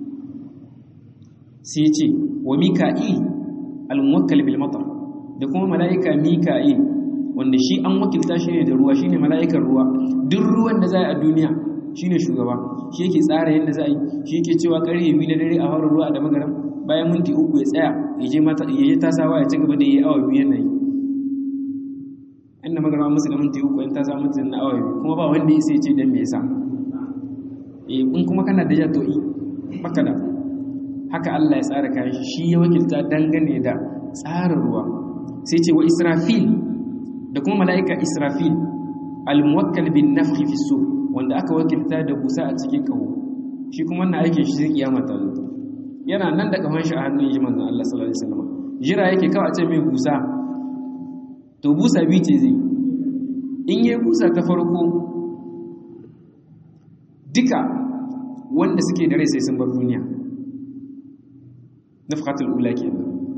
sai ce wa mika'il al-muwakkal bil matar da kuma mala'ika mika'il wanda shi an wakilta shi ne da ruwa shine mala'ikan ruwa duk ruwan da za a duniya shine shugaba shi yake tsara yadda za a yi shi yake cewa karye biyu na dare a harin ruwa da magaram bayan minti uku ya tsaya ya je mata ya je tasawa ya ci gaba da yi awa biyu yana yi inda magarama musu da minti uku in ta samu mutu na awa biyu kuma ba wanda ya sai ce dan me yasa eh in kuma kana da jato yi baka da haka Allah ya tsara kayan shi shi ya wakilta dangane da tsarin ruwa sai ce wa israfil da kuma mala'ika israfil al-muwakkal bin nafhi fi sur wanda aka wakilta da busa a cikin kawo shi kuma wannan aikin shi zai kiyama ta zo yana nan da kafan shi a hannun shi manzon Allah sallallahu alaihi wasallam jira yake kawai a ce mai busa to busa biyu ce zai in yi busa ta farko duka wanda suke da rai sai sun bar duniya nafhatul ula kenan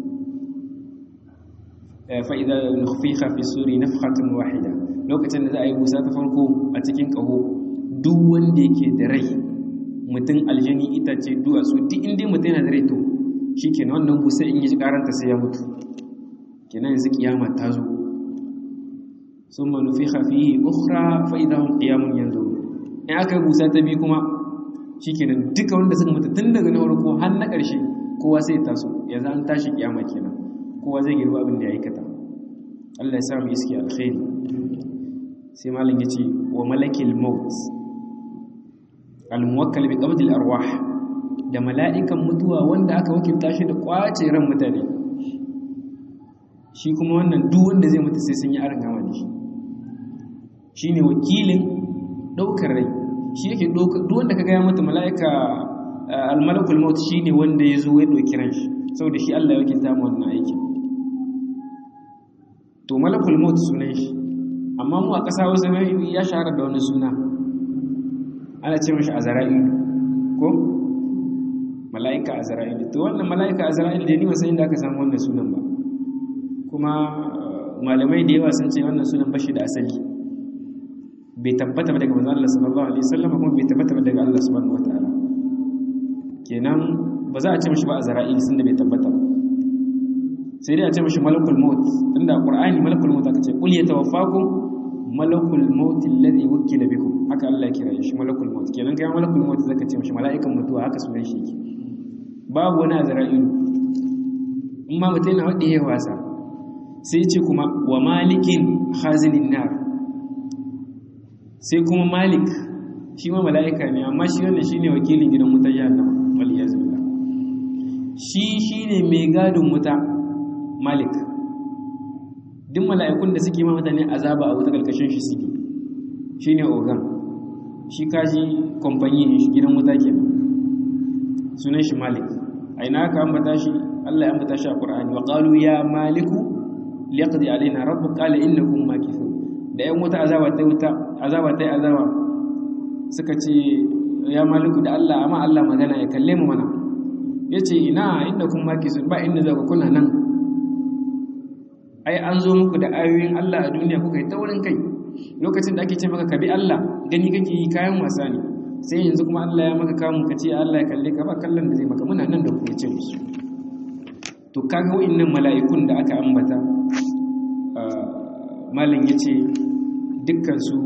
fa idza nukhfiha fi suri nafhatun wahida lokacin da za a yi busa ta farko a cikin kaho duk wanda yake da rai mutum aljani itace duwatsu duk inda mutum yana da rai to shikenan wannan busa in yi karanta sai ya mutu kenan yanzu kiyama ta zo ثم نفخ فيه أخرى فإذا هم قيام ينظرون in aka busa ta biyu kuma shikenan duka wanda suka mutu tun daga na farko har na ƙarshe kowa sai taso yanzu an tashi kiyama kenan kowa zai girba abin da ya aikata Allah ya sa mu iski alkhairi sai malam yace wa malakil maut al muwakkal bi qabd al arwah da mala'ikan mutuwa wanda aka wakilta shi da kwace ran mutane shi kuma wannan duk wanda zai mutu sai sun yi arin gama da shi shi ne wakilin ɗaukar rai shi yake duk wanda ka gaya mata mala'ika almalakul maut shi ne wanda ya zo ya ɗauki ran shi saboda shi Allah ya wakilta mu wannan aikin to malakul maut sunan shi amma mu a ƙasa wasu ya shahara da wani suna ana ce mashi azra'ilu ko mala'ika azra'ilu to wannan mala'ika azra'ilu da ni wasan inda aka samu wannan sunan ba kuma malamai da yawa sun ce wannan sunan bashi da asali bai tabbata ba daga manzon Allah sallallahu alaihi wasallam kuma bai tabbata ba daga Allah subhanahu wataala kenan ba za a ce mishi ba azra'il sun da bai tabbata ba sai dai a ce mishi malakul maut tunda qur'ani malakul maut aka ce qul yatawaffakum malakul maut alladhi wukila bikum haka Allah ya kira shi malakul maut kenan kai malakul maut zaka ce mishi mala'ikan mutuwa haka sunan shi yake babu wani azra'il in ma mutum yana wadda ya wasa sai ce kuma wa malikin khazinin nar sai kuma malik shi ma mala'ika ne amma shi wannan shi ne wakilin gidan wutar jahannama waliyazu billah shi shi ne mai gadin wuta malik duk mala'ikun da suke ma mutane azaba a wuta karkashin shi suke shi ne ogan shi kaji kamfani ne shi gidan wuta ke sunan shi malik a ina aka ambata shi allah ya ambata shi a ƙur'ani wa ƙalu ya maliku liyaqdi alaina rabbu qala innakum makithun da yan wuta azaba ta wuta azaba ta azaba suka ce ya maliku da Allah amma Allah magana ya kalle mu mana yace ina inda kun maki sun ba inda za ku kuna nan ai an zo muku da ayoyin Allah a duniya kuka yi taurin kai lokacin da ake ce maka ka bi Allah gani kake yi kayan wasa ne sai yanzu kuma Allah ya maka kamun ka ce Allah ya kalle ka ba kallon da zai maka muna nan da ku ce musu to kaga wa'annan mala'ikun da aka ambata malin yace dukkan su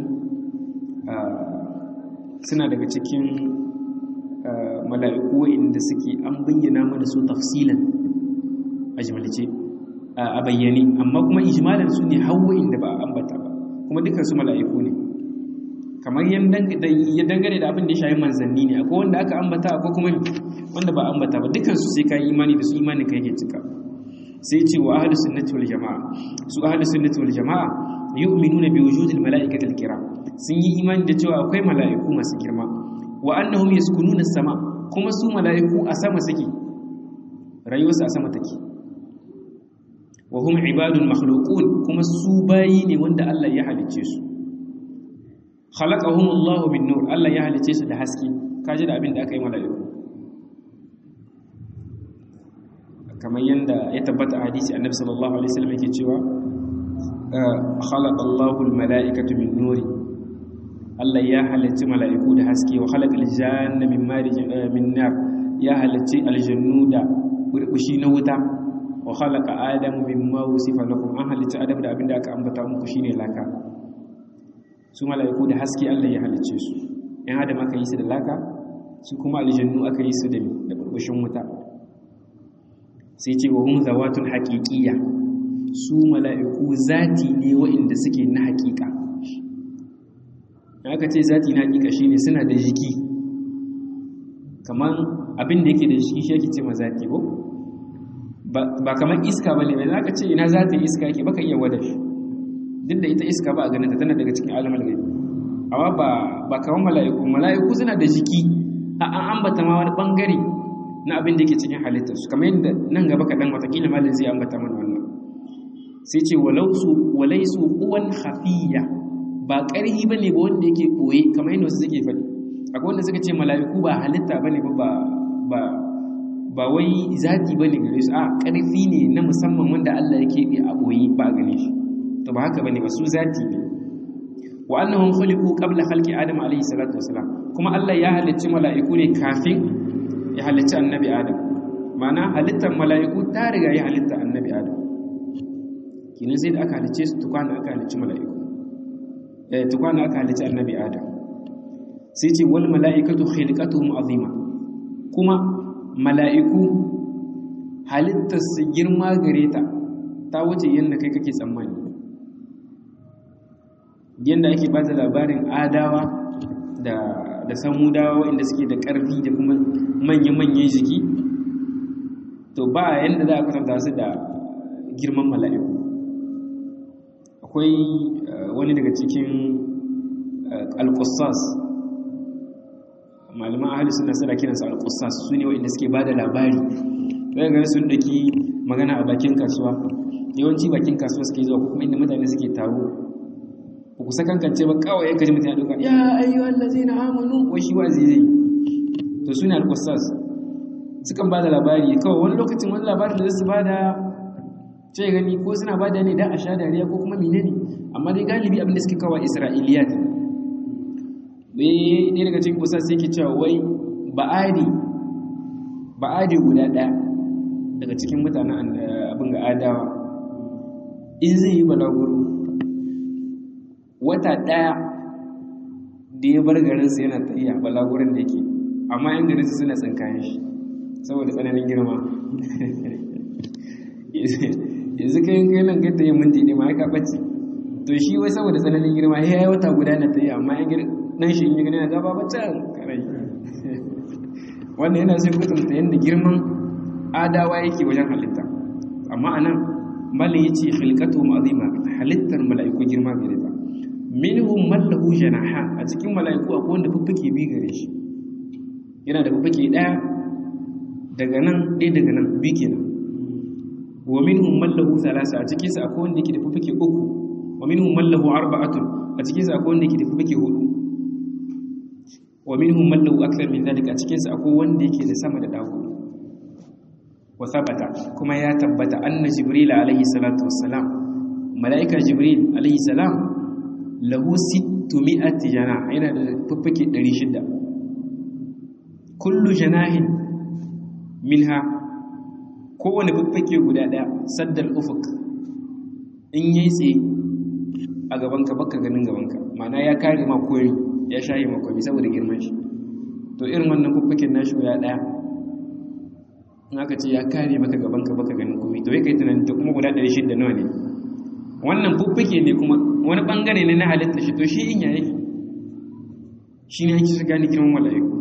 suna daga cikin mala'iku wa'inda suke an bayyana mana su tafsilan a jimalice a bayyane amma kuma ijmalan su ne hawa'in da ba a ambata ba kuma dukkan su mala'iku ne kamar ya dangane da abin da ya shayi manzanni ne akwai wanda aka ambata akwai kuma wanda ba ambata ba dukkan su sai kai imani da su imani kai ke cika sai ce wa ahlus sunnati wal jamaa su ahlus sunnati wal jamaa yu'minuna bi wujudil mala'ikati al kiram sun yi imani da cewa akwai mala'iku masu girma wa annahum yaskununa sama kuma su mala'iku a sama suke rayuwarsu a sama take wa hum ibadun makhluqun kuma su bayi ne wanda Allah ya halicce su khalaqahum Allah min nur Allah ya halicce su da haske kaje da abin da aka yi mala'iku kamar yanda ya tabbata a hadisi annabi sallallahu alaihi wasallam yake cewa khalaqa Allahu al-mala'ikata min nuri Allah ya halicci mala'iku da haske wa khalaqal janna min marij min nar ya halicci aljannu da burbushi na wuta wa khalaqa adama mimma wusifa lakum an halicci adam da abinda aka ambata muku shine laka su mala'iku da haske Allah ya halicce su in adam aka yi su da laka su kuma aljannu aka yi su da da burbushin wuta sai ce wa hum zawatun haqiqiyya su mala'iku zati ne wa'inda suke na haƙiƙa aka ce zati na haƙiƙa shine suna da jiki kamar abin da yake da jiki shi yake ce ma zati ko ba kamar iska bane ba zaka ce ina zati iska yake baka iya wada shi duk da ita iska ba a ganin ta tana daga cikin alamul gaibi amma ba ba kamar mala'iku mala'iku suna da jiki an ambata ma wani bangare na abin da yake cikin halittar su kamar yadda nan gaba kaɗan watakila malin zai ambata mana wannan sai ce walausu walaisu uwan hafiya ba ƙarhi ba ne ba wanda yake ɓoye kamar yadda wasu suke faɗi akwai wanda suka ce mala'iku ba halitta ba ne ba ba wai zati ba ne gare su a ƙarfi ne na musamman wanda Allah ya keɓe a ɓoye ba a gane shi to ba haka ba ne ba su zati ne wa annahum khuliqu qabla khalqi adam alayhi salatu wasalam kuma Allah ya halicci mala'iku ne kafin ya halicci annabi adam ma'ana halittar mala'iku ta riga ya halitta annabi adam kinin sai da aka halicce su tukwana aka halicci mala'iku eh tukwana aka halicci annabi adam sai ce wal mala'ikatu khilqatuhum azima kuma mala'iku halittar su girma gare ta ta wuce yanda kai kake tsammani yanda ake bada labarin adawa da da samudawa inda suke da ƙarfi da kuma manya-manyan jiki to ba yanda za a kwatanta su da girman mala'iku akwai wani daga cikin alƙusas malaman ahali suna suna kiransu alƙusas su ne waɗanda suke ba da labari ɗaya gari sun ɗaki magana a bakin kasuwa yawanci bakin kasuwa suke zuwa ko kuma inda mutane suke taro ba ku sakankance ba kawai ya kaji mutane ɗauka ya ayyuhal ladzina amanu wai shi wazi zai to suna alƙusas sukan ba da labari kawai wani lokacin wani labarin da su ba da ce gani ko suna ba da ne da a sha dariya ko kuma mine ne amma dai galibi abin da suke kawo isra'iliyat bai ɗaya daga cikin kusa sai ke cewa wai ba'adi ba'adi guda ɗaya daga cikin mutanen abin ga adawa in zai yi balaguro wata ɗaya da ya bar garinsa yana tafiya balagurin da yake amma yan garinsa suna tsinkayen shi saboda tsananin girma yanzu kai kai nan kai ta yin minti ne ma ya kaɓace to shi wai saboda tsananin girma ya yi wata guda na ta yi amma ya nan shi yi gani na gaba ba can karai wanda yana sai kutumta yadda girman adawa yake wajen halitta amma a nan malin ya ce halkatu ma'azima halittar mala'iku girma gare ta minhum mallahu janaha a cikin mala'iku akwai wanda fuffuke bi gare shi yana da fuffuke ɗaya daga nan ɗaya daga nan bi kenan wa minhum man lahu thalasa a cikin sa akwai wanda yake da fuffuke uku wa minhum man lahu arba'atun a cikin sa akwai wanda yake da fuffuke hudu wa minhum man lahu akthar min zalika a cikin sa akwai wanda yake da sama da dago wa thabata kuma ya tabbata anna jibril alaihi salatu wassalam malaika jibril alaihi salam lahu 600 jana yana da fuffuke 600 kullu janahin minha kowane fuffuke guda daya saddal ufuk in yi tsaye a gabanka baka ganin gabanka ma'ana ya kare ma koyi ya shaye ma koyi saboda girman shi to irin wannan fuffuken nashi guda daya in aka ce ya kare maka gabanka baka ganin koyi to kai tunanin to kuma guda 600 nawa ne wannan fuffuke ne kuma wani bangare ne na halitta shi to shi in yayi shi ne ake shiga ni girman mala'iku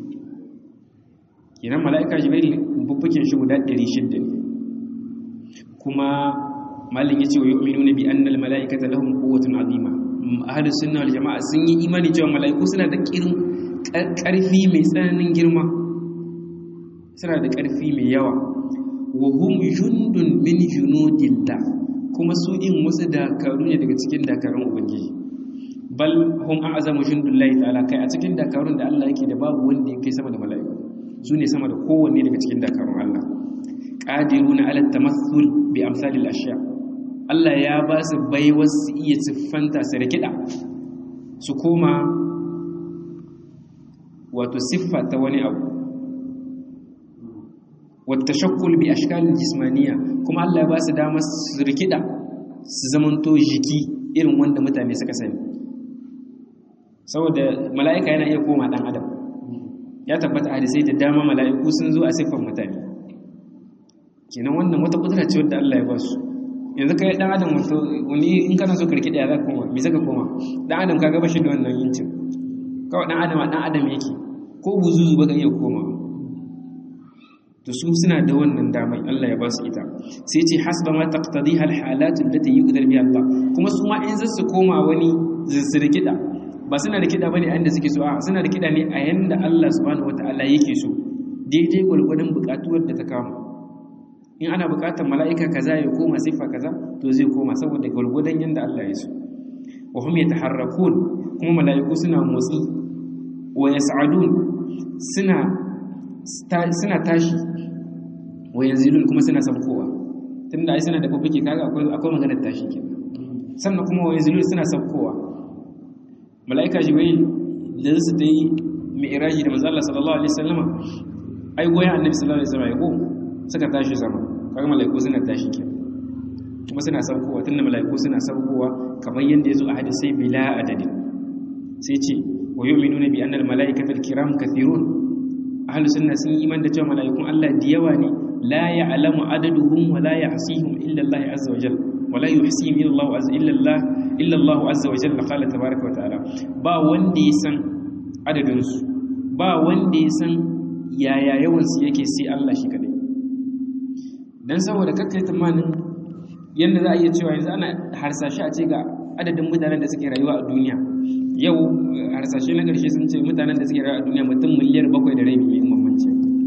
kenan mala'ika jibril fuffuken shi guda 600 ne kuma malin yace wa yu'minuna bi anna al-mala'ikata lahum quwwatun 'azima ahlus sunna wal jama'a sun yi imani cewa mala'iku suna da kirin karfi mai tsananin girma suna da karfi mai yawa wa hum jundun min junudillah kuma su in wasu dakaru ne daga cikin dakarun ubangiji bal hum a'zamu jundullahi ta'ala kai a cikin dakarun da Allah yake da babu wanda yake sama da mala'iku su ne sama da kowanne daga cikin dakarun Allah qadiruna ala tamathul bi amsalil ashya Allah ya ba su baiwar su iya siffanta su rikida su koma wato siffa ta wani abu wata shakkul bi ashkalin jismaniya kuma Allah ya ba su damar su rikida su zamanto jiki irin wanda mutane suka sani saboda mala'ika yana iya koma dan adam ya tabbata hadisai da dama mala'iku sun zo a siffar mutane kenan wannan wata kudura ce wadda Allah ya ba su yanzu kai dan adam wato wani in kana so karki da za ka koma me zaka koma dan adam kaga bashi da wannan yincin kawai dan adam dan adam yake ko buzuzu baka iya koma to su suna da wannan damai Allah ya ba su ita sai ce hasba ma taqtadiha alhalat allati yuqdar biha Allah kuma su ma in zasu koma wani zirzirkida ba suna da kida bane a yanda suke so a suna da kida ne a yanda Allah subhanahu wataala yake so daidai gwargwadon bukatuwar da ta kama in ana bukatar mala'ika kaza ya koma siffa kaza to zai koma saboda gwargwadon yanda Allah ya so wa hum yataharrakun kuma mala'iku suna motsi wa yas'adun suna suna tashi wa yanzilun kuma suna sabkowa tunda ai suna da fuffuke kaga akwai akwai maganar tashi kenan sannan kuma wa yanzilun suna sabkowa mala'ika jibril da su ta yi mi'raji da manzo Allah sallallahu alaihi wasallama ai goyen annabi sallallahu alaihi wasallam ya ko suka tashi sama kaga mala'iku suna tashi kenan kuma suna sabkowa tunda mala'iku suna sabkowa kamar yanda yazo a hadisi bila adadin sai ce wa yu'minuna bi anna al-mala'ikata al-kiram kathirun ahlu sunna sun yi iman da cewa mala'ikun Allah da yawa ne la ya'lamu adaduhum wa la yahsihum illa Allah azza wa jalla wa la yuhsihim illa Allah azza illa Allah illa Allah azza wa jalla qala tabaaraka wa ta'ala ba wanda ya san adadin su ba wanda ya san yaya yawan su yake sai Allah shi kadai dan saboda kakkai tamanin yanda za a iya cewa yanzu ana harsashi a ce ga adadin mutanen da suke rayuwa a duniya yau harsashe na ƙarshe sun ce mutanen da suke rayuwa a duniya mutum miliyar bakwai da rabi mai mamanci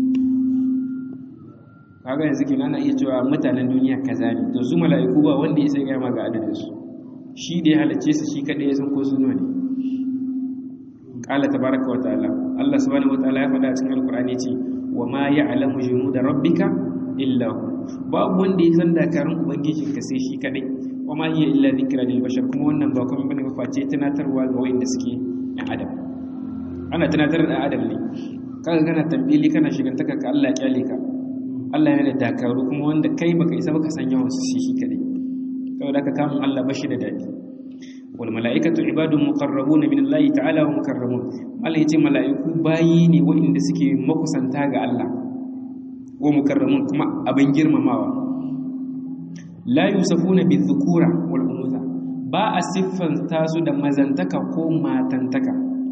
kaga yanzu kenan ana iya cewa mutanen duniya kaza ne to su mala'iku ba wanda ya san ma ga adadin su shi da ya halarce su shi kadai ya san ko su nawa ne qala tabaraka wa ta'ala Allah subhanahu wa ta'ala ya faɗa a cikin alqur'ani ce wa ma ya'lamu junuda rabbika illa hu babu wanda ya san dakarun ubangijinka sai shi kadai wama hiya illa dhikra lil bashar kuma wannan ba kuma bane face tunatarwa ga wanda suke ɗan adam ana tunatar da adam ne kaga kana tambili kana shigantaka ka Allah ya kyale ka Allah yana da dakaru kuma wanda kai baka isa baka san yawan su shi shi kadai saboda ka kamun Allah bashi da dadi wal malaikatu ibadun muqarrabun min Allah ta'ala wa mukarramun Allah yace malaiku bayi ne waɗanda suke makusanta ga Allah wa mukarramun kuma abin girmamawa la yusafuna bizukura wal unutha ba a siffanta su da mazantaka ko matantaka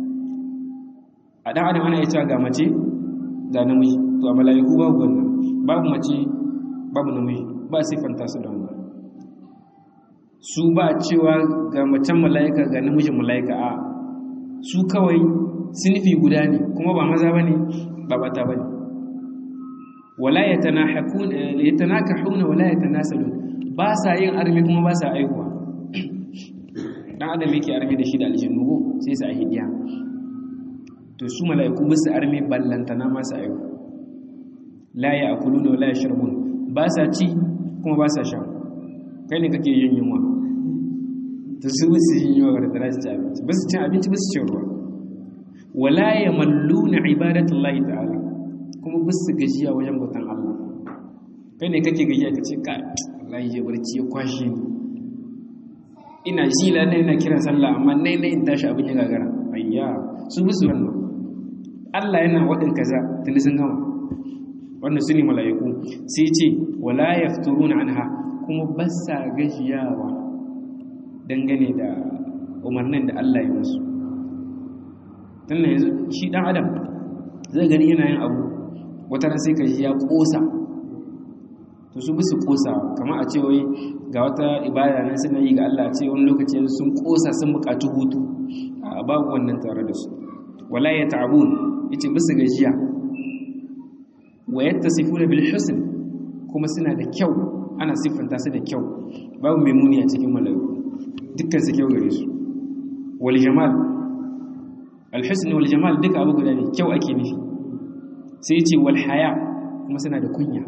a dan adam ana cewa ga mace ga namiji to a malaiku babu wannan babu mace babu namiji ba a siffanta su da wannan su ba cewa ga macen malaika ga namijin malaika a su kawai sinifi guda ne kuma ba maza bane ba bata bane wala yatanahakuna yatanakahuna wala yatanasalun ba sa yin armi kuma ba sa aihuwa dan adam yake armi da shi da aljannu ko sai su ahidiya to su mala'iku ba su armi ballantana ma su aihu la ya'kuluna wa la yashrabun ba sa ci kuma ba sa sha kai ne kake yin yunwa to su ba su yin yunwa da za su ci abinci ba su cin abinci ba su cin ruwa wala yamalluna ibadatullahi ta'ala kuma ba su gajiya wajen bautan Allah kai ne kake gajiya ka ce ka wallahi ya barci ya kwashe ni ina ji la ina kiran sallah amma nai nai in tashi abin ya gagara ayya su bi su wannan Allah yana wadin kaza tuni sun gama wannan su ne mala'iku sai ce wala yafturuna anha kuma ba sa gajiyawa dangane da umarnin da Allah ya musu tunda yanzu shi dan adam zai gani yana yin abu wata ran sai ka ji ya kosa to su bi su kosa kamar a ce wai ga wata ibada nan suna yi ga Allah ce wani lokaci sun kosa sun bukatu hutu a babu wannan tare da su wala ya ta'abun yace bisu gajiya wa yattasifuna bil husn kuma suna da kyau ana siffanta su da kyau babu mai muni a cikin malaiku dukkan su kyau gare su wal jamal al husn wal jamal duka abu guda ne kyau ake nufi sai yace wal haya kuma suna da kunya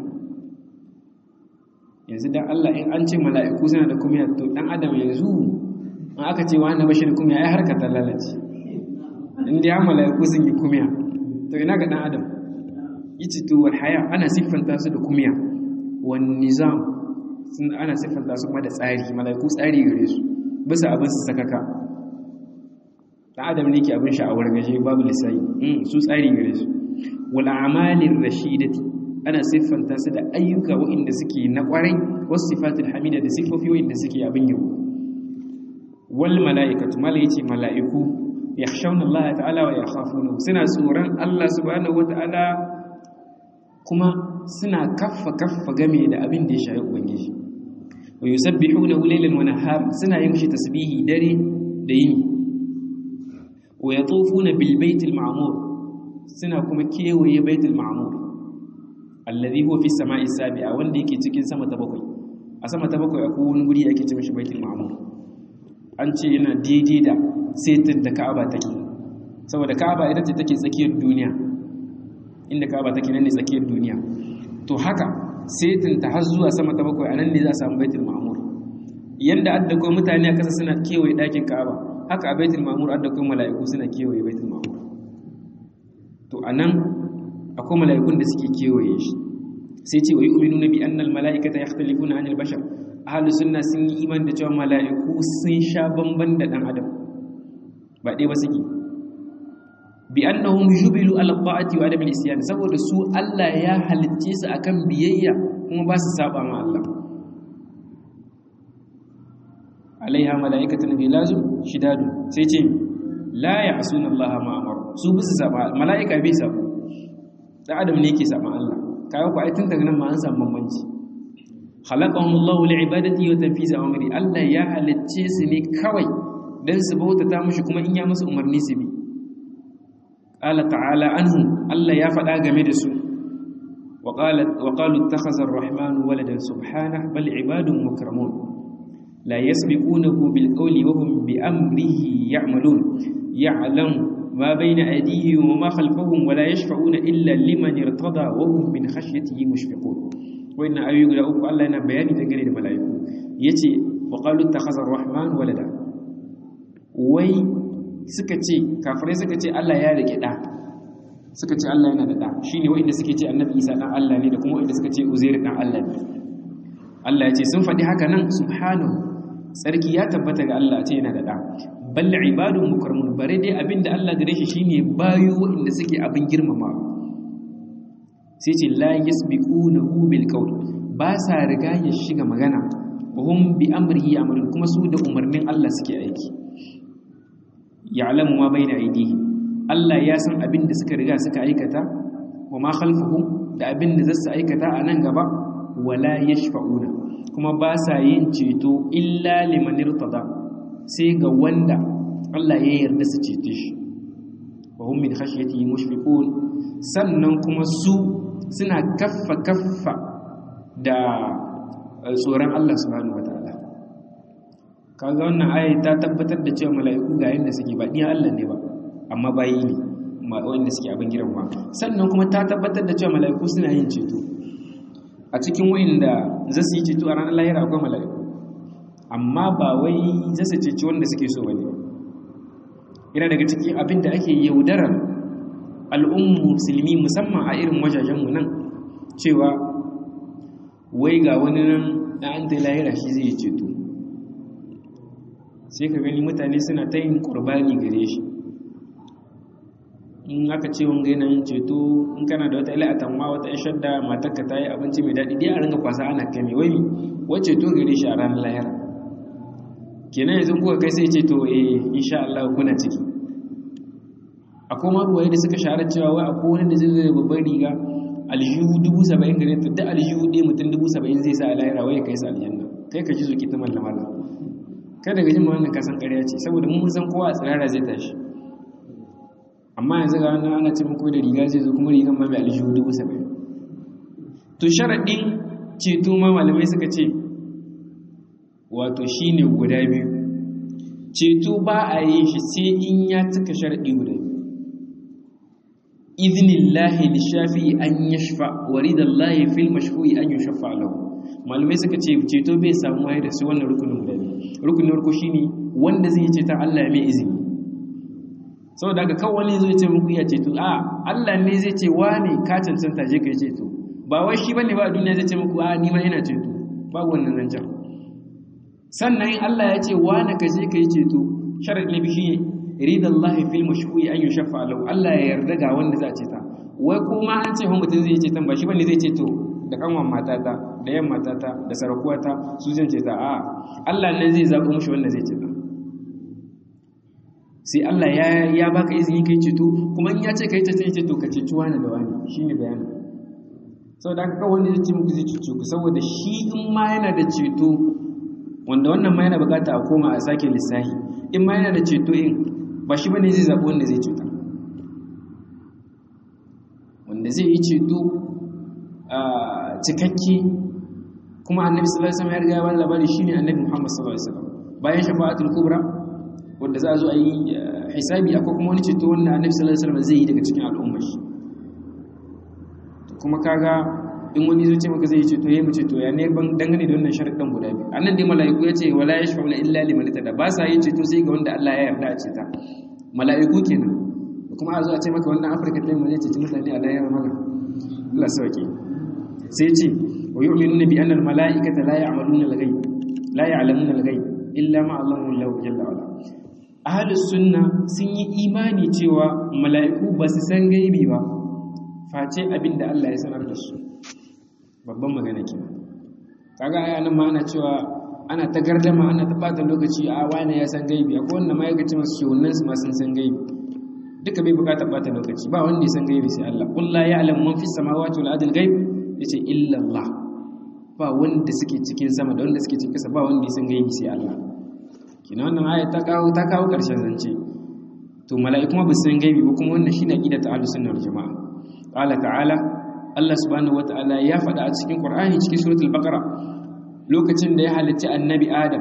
yanzu dan Allah in an ce mala'iku suna da kunya to dan adam yanzu in aka ce wa annabi shi da kunya ai harka ta lalace in dai mala'iku sun yi kunya to ina ga dan adam yace to wal haya ana siffanta su da kunya wan nizam sun ana siffanta su kuma da tsari mala'iku tsari gare su bisa abin su sakaka dan adam ne ke abin sha'awar gaje babu lisai su tsari gare su wal a'malir rashidati ana siffanta su da ayyuka waɗanda suke na ƙwarai wasu sifatul hamida da siffofi waɗanda suke abin yau wal mala'ikatu mala yace mala'iku yakhshawna Allah ta'ala wa yakhafuna suna tsoron Allah subhanahu wata'ala kuma suna kaffa kaffa game da abin da ya shafi ubangiji wa yusabbihuna laylan wa nahar suna yin shi tasbihi dare da yini wa yatufuna bil baitil ma'mur suna kuma kewaye baitul ma'mur alladhi huwa fi samai sabi'a wanda yake cikin sama ta bakwai a sama ta bakwai akwai wani guri ake cewa shi baitul ma'mur an ce yana daidai da setin da Ka'aba take saboda Ka'aba ita ce take tsakiyar duniya inda Ka'aba take nan ne tsakiyar duniya to haka setin ta har zuwa sama ta bakwai anan ne za a samu baitul ma'mur yanda adda ko mutane a kasa suna kewaye dakin Ka'aba haka a baitul ma'mur adda ko mala'iku suna kewaye baitul ma'mur to anan akwai mala'ikun da suke kewaye shi sai ce wa yi uminu na bi annal mala'ikata ya khalifu na hanyar bashar ahalu sunna sun yi iman da cewa mala'iku sun sha bamban da ɗan adam ba ɗaya ba suke bi annahum jubilu ala ta'ati wa adamil isyan saboda su Allah ya halicce su akan biyayya kuma ba su saba ma Allah alaiha mala'ikatun bilazun shidadu sai ce la ya'suna Allah ma amara su bisa saba mala'ika bai sabo dan adam ne yake saban Allah kaga ku ai tun daga nan ma an samu bambanci khalaqahum Allah li ibadati wa tanfiz amri Allah ya halicce su ne kawai dan su bautata mushi kuma in ya musu umarni su bi qala ta'ala anhu Allah ya faɗa game da su wa qala wa qalu ittakhadha ar-rahmanu waladan subhanahu bal ibadun mukramun la yasbiqunahu bil qawli wa hum bi amrihi ya'malun ya'lamu ما بين أيديهم وما خلفهم ولا يشفعون إلا لمن ارتضى وهم من خشيته مشفقون وإن أيوك لأوك الله أنا بياني تنقل الملائكة يتي وقالوا اتخذ الرحمن ولدا وي سكتي كافرين سكتي الله يا لك دا سكتي الله yana da da shine wanda suke ce annabi Isa dan Allah ne da kuma wanda suka ce Uzair dan Allah ne Allah ya ce sun faɗi haka nan subhanahu sarki ya tabbata ga Allah ce yana da da bal ibadun mukarramun bare dai abinda Allah gare shi shine bayu wanda suke abin girmama sai ce la yasbiqunahu bil qawl ba sa riga ya shiga magana hum bi amrihi ya'malun kuma su da umarnin Allah suke aiki ya'lamu ma baina aydihim Allah ya san abinda suka riga suka aikata wa ma khalfahum da abinda za su aikata a nan gaba wala yashfa'una kuma ba sa yin ceto illa liman irtada sai ga wanda Allah ya yarda su cece shi wa hum min khashyatihi mushfiqun sannan kuma su suna kaffa kaffa da tsoron Allah subhanahu wataala kaga wannan aya ta tabbatar da cewa mala'iku ga yanda suke ba diyan Allah ne ba amma bayi ne wanda suke abin girma sannan kuma ta tabbatar da cewa mala'iku suna yin ceto a cikin wa'inda za su yi ceto a ranar lahira akwai mala'iku amma ba wai za su ceci wanda suke so bane yana daga cikin abin da ake yaudarar al'ummu musulmi musamman a irin wajajenmu nan cewa wai ga wani nan da an ta lahira shi zai ceto sai ka gani mutane suna ta yin ƙurbani gare shi in aka ce wanga yana yin ceto in kana da wata ila atamma wata ya shadda matarka ta yi abinci mai daɗi dai a ringa kwasa ana kai mai wai wacce to gare shi a ranar lahira kenan yanzu kuka kai sai ce to eh insha Allah kuna ciki akwai maruwaye da suka shahara cewa wai akwai wani da zai zai babban riga aljihu dubu saba'in gare ta duk aljihu ɗaya mutum dubu saba'in zai sa a lahira wai kai sa aljanna kai ka ji zuki ta mallama da kai daga jin wannan kasan ƙarya ce saboda mun san kowa a tsirara zai tashi amma yanzu ga wannan ana ce muku da riga zai zo kuma rigan ma mai aljihu dubu saba'in to sharaɗin ceto ma malamai suka ce wato shi ne guda biyu ceto ba a yi shi sai in ya cika sharaɗi guda biyu iznillahi lishafi an yashfa wa ridallahi fil mashfu'i an yushaffa lahu malamai suka ce ceto bai samu waye da su wannan rukunin guda biyu rukunin farko shine wanda zai ce ta Allah ya mai izini saboda haka kawai wani zai ce muku ya ceto a Allah ne zai ce wane ka cancanta je kai ceto ba wai shi bane ba a duniya zai ce muku a ni ma ina ceto babu wannan zancen sannan in Allah ya ce wane ka je kai ceto sharadi na bishi ridallahi fil mashfu'i an yushaffa lahu Allah ya yarda ga wanda za a ceta wai kuma an ce fa mutum zai ceton ba shi bane zai ceto da kanwan matata da yan matata da sarakuwata su zan ceta a Allah ne zai zaɓo mushi wanda zai ceta sai Allah ya ya baka izini kai ceto kuma in ya ce kai ceto ce to ka ceci wani da wani shine bayanin saboda haka kawai wanda zai ce muku zai cece ku saboda shi in ma yana da ceto wanda wannan ma yana bukata a koma a sake lissahi in ma yana da ceto in ba shi bane zai zaɓi wanda zai ceta wanda zai yi ceto a cikakke kuma annabi sallallahu alaihi wasallam ya riga ya bada labari shine annabi Muhammad sallallahu alaihi wasallam bayan shafa'atul kubra wanda za a zo a yi hisabi akwai kuma wani ceto wanda annabi sallallahu alaihi wasallam zai yi daga cikin al'ummar shi kuma kaga in wani zai ce maka zai yi ceto yayi mu ceto ya ne ban dangane da wannan sharuɗan guda biyu annan dai mala'iku ya ce wala yashfa'una illa liman tada ba sa yin ceto sai ga wanda Allah ya yarda a ceta mala'iku kenan kuma a zo a ce maka wannan Afirka ɗin mu zai ceci mutane a lahira maka Allah sauke sai ce wa yu'minuna bi anna al-mala'ikata la ya'maluna al-ghaib la ya'lamuna al-ghaib illa ma Allahu jalla wa ala ahlus sunna sun yi imani cewa mala'iku ba su san gaibi ba face abinda Allah ya sanar da su babban magana ke kaga aya nan ma ana cewa ana ta gardama ana ta bata lokaci a wani ya san gaibi akwai wanda ma ya gaci masu shewunan su ma sun san gaibi duka bai bukatar bata lokaci ba wanda ya san gaibi sai Allah qul la ya'lamu man fis samawati wal ardi ghaib yace illa Allah ba wanda suke cikin sama da wanda suke cikin kasa ba wanda ya san gaibi sai Allah kina wannan aya ta kawo ta kawo karshen zance to mala'iku ma ba su san gaibi ba kuma wannan shine aqidatu ahlus sunna wal jamaa qala ta'ala Allah subhanahu wata'ala ya faɗa a cikin Qur'ani cikin suratul Baqara lokacin da ya halicci annabi Adam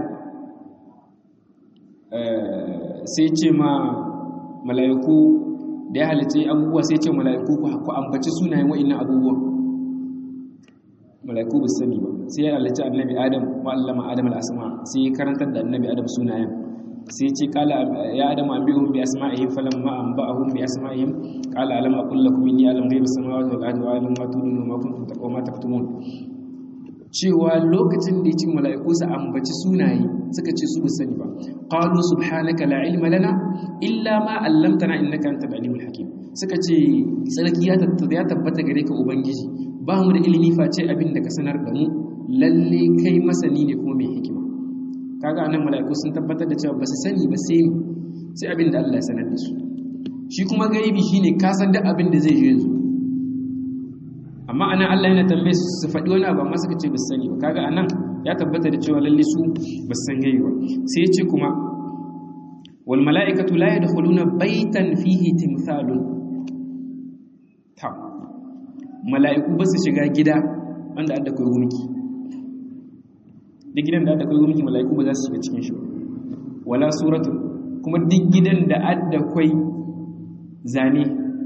sai ce ma mala'iku da ya halicci abubuwa sai ce mala'iku ku ambaci sunayen wa'annan abubuwan mala'iku ba sani ba sai ya halicci annabi Adam wa allama Adam al-asma sai ya karantar da annabi Adam sunayen sai ce kala ya adam an bihum bi asma'ihim falamma anba'ahum bi asma'ihim qala alam aqul lakum inni a'lamu ghaiba samawati wal ardi wa a'lamu ma tudunu wa ma kuntum taqwa taktumun cewa lokacin da yace mala'iku su ambaci sunaye suka ce su sani ba qalu subhanaka la ilma lana illa ma 'allamtana innaka antal alimul hakim suka ce sarki ya tabbata gare ka ubangiji ba mu da ilimi face abin da ka sanar da mu lalle kai masani ne kuma mai hikima kaga anan mala'iku sun tabbatar da cewa ba su sani ba sai sai abin da Allah ya sanar da su shi kuma gaibi shine ka san duk abin da zai je yanzu amma anan Allah yana tambaye su su faɗi wani abu amma suka ce ba su sani ba kaga anan ya tabbata da cewa lalle su ba su san gaibi ba sai ya ce kuma wal mala'ikatu la yadkhuluna baytan fihi timthalun ta mala'iku ba su shiga gida wanda adda kai gumki duk gidan da adda kai gumki mala'iku ba za su shiga cikin shi ba wala suratu kuma duk gidan da adda kai zane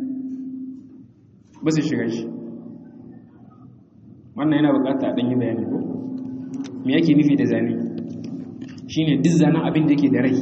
ba su shiga shi wannan yana bukata a ɗanyi bayani ko me yake nufi da zane shine duk zanen abin da ke da rai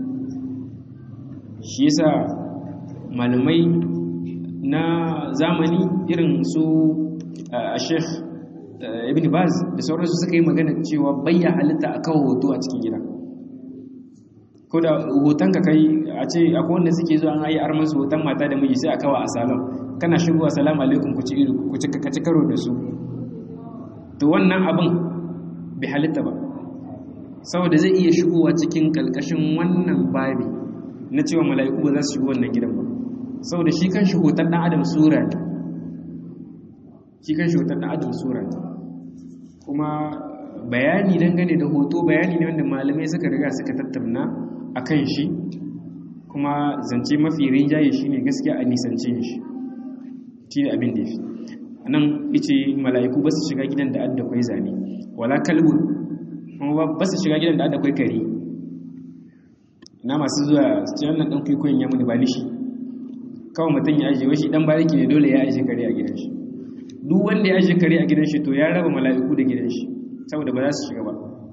shi yasa malamai na zamani irin su a sheikh ibn baz da sauransu suka yi magana cewa bayya halitta a kawo hoto a cikin gida ko da hoton ka kai a ce akwai wanda suke zuwa an yi arman su hoton mata da miji sai a kawo a salon kana shigo assalamu alaikum ku ci karo da su to wannan abin bai halitta ba saboda zai iya shigowa cikin kalkashin wannan babi na cewa mala'iku ba za su shigo wannan gidan ba saboda shi kan shi hoton dan adam sura ne shi kan shi hoton dan adam sura ne kuma bayani dangane da hoto bayani ne wanda malamai suka riga suka tattauna a kan shi kuma zance mafi rinjaye shi ne gaskiya a nisance shi shi ne abin da ya fi a nan ice mala'iku ba su shiga gidan da adda kwai zane wala kalbun kuma ba su shiga gidan da adda kwai kare na masu zuwa su ce wannan ɗan kwaikwayon ya muni ba ni shi kawai mutum ya ajiye washi ɗan bariki ne dole ya ajiye kare a gidan shi duk wanda ya ajiye kare a gidan shi to ya raba mala'iku da gidan shi saboda ba za su shiga ba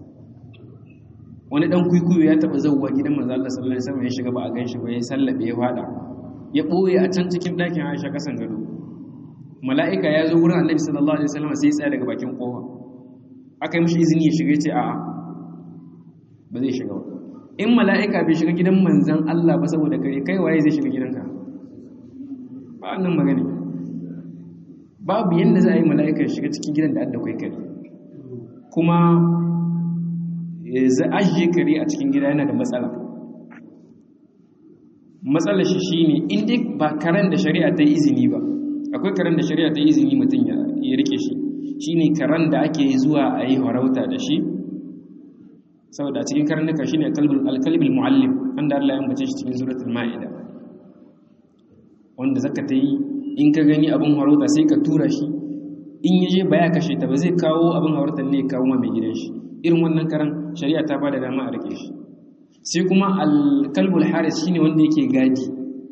wani dan kuikuyo ya taba zauwa gidan manzo Allah sallallahu alaihi wasallam ya shiga ba a ganshi ba ya sallabe ya fada ya boye a can cikin dakin Aisha kasan gado mala'ika ya zo wurin Annabi sallallahu alaihi wasallam sai ya tsaya daga bakin kofa aka yi mishi izini ya shiga ya ce a'a ba zai shiga ba in mala'ika bai shiga gidan manzon Allah ba saboda kare kai waye zai shiga gidanka ba annan magana babu yanda za a yi mala'ika ya shiga cikin gidan da adda kai kare kuma za ajiye kare a cikin gida yana da matsala matsalar shi shine in dai ba karen da shari'a ta yi izini ba akwai karen da shari'a ta yi izini mutum ya rike shi shine karen da ake zuwa a yi harauta da shi saboda a cikin karnuka shine alkalbul muallim wanda Allah ya ambace shi cikin suratul ma'ida wanda zaka ta yi in ka gani abin harauta sai ka tura shi in yaje ba ya kashe ta ba zai kawo abin harautar ne ya kawo ma mai gidan shi irin wannan karan shari'a ta bada dama a rike shi sai kuma alkalbul haris shine wanda yake gadi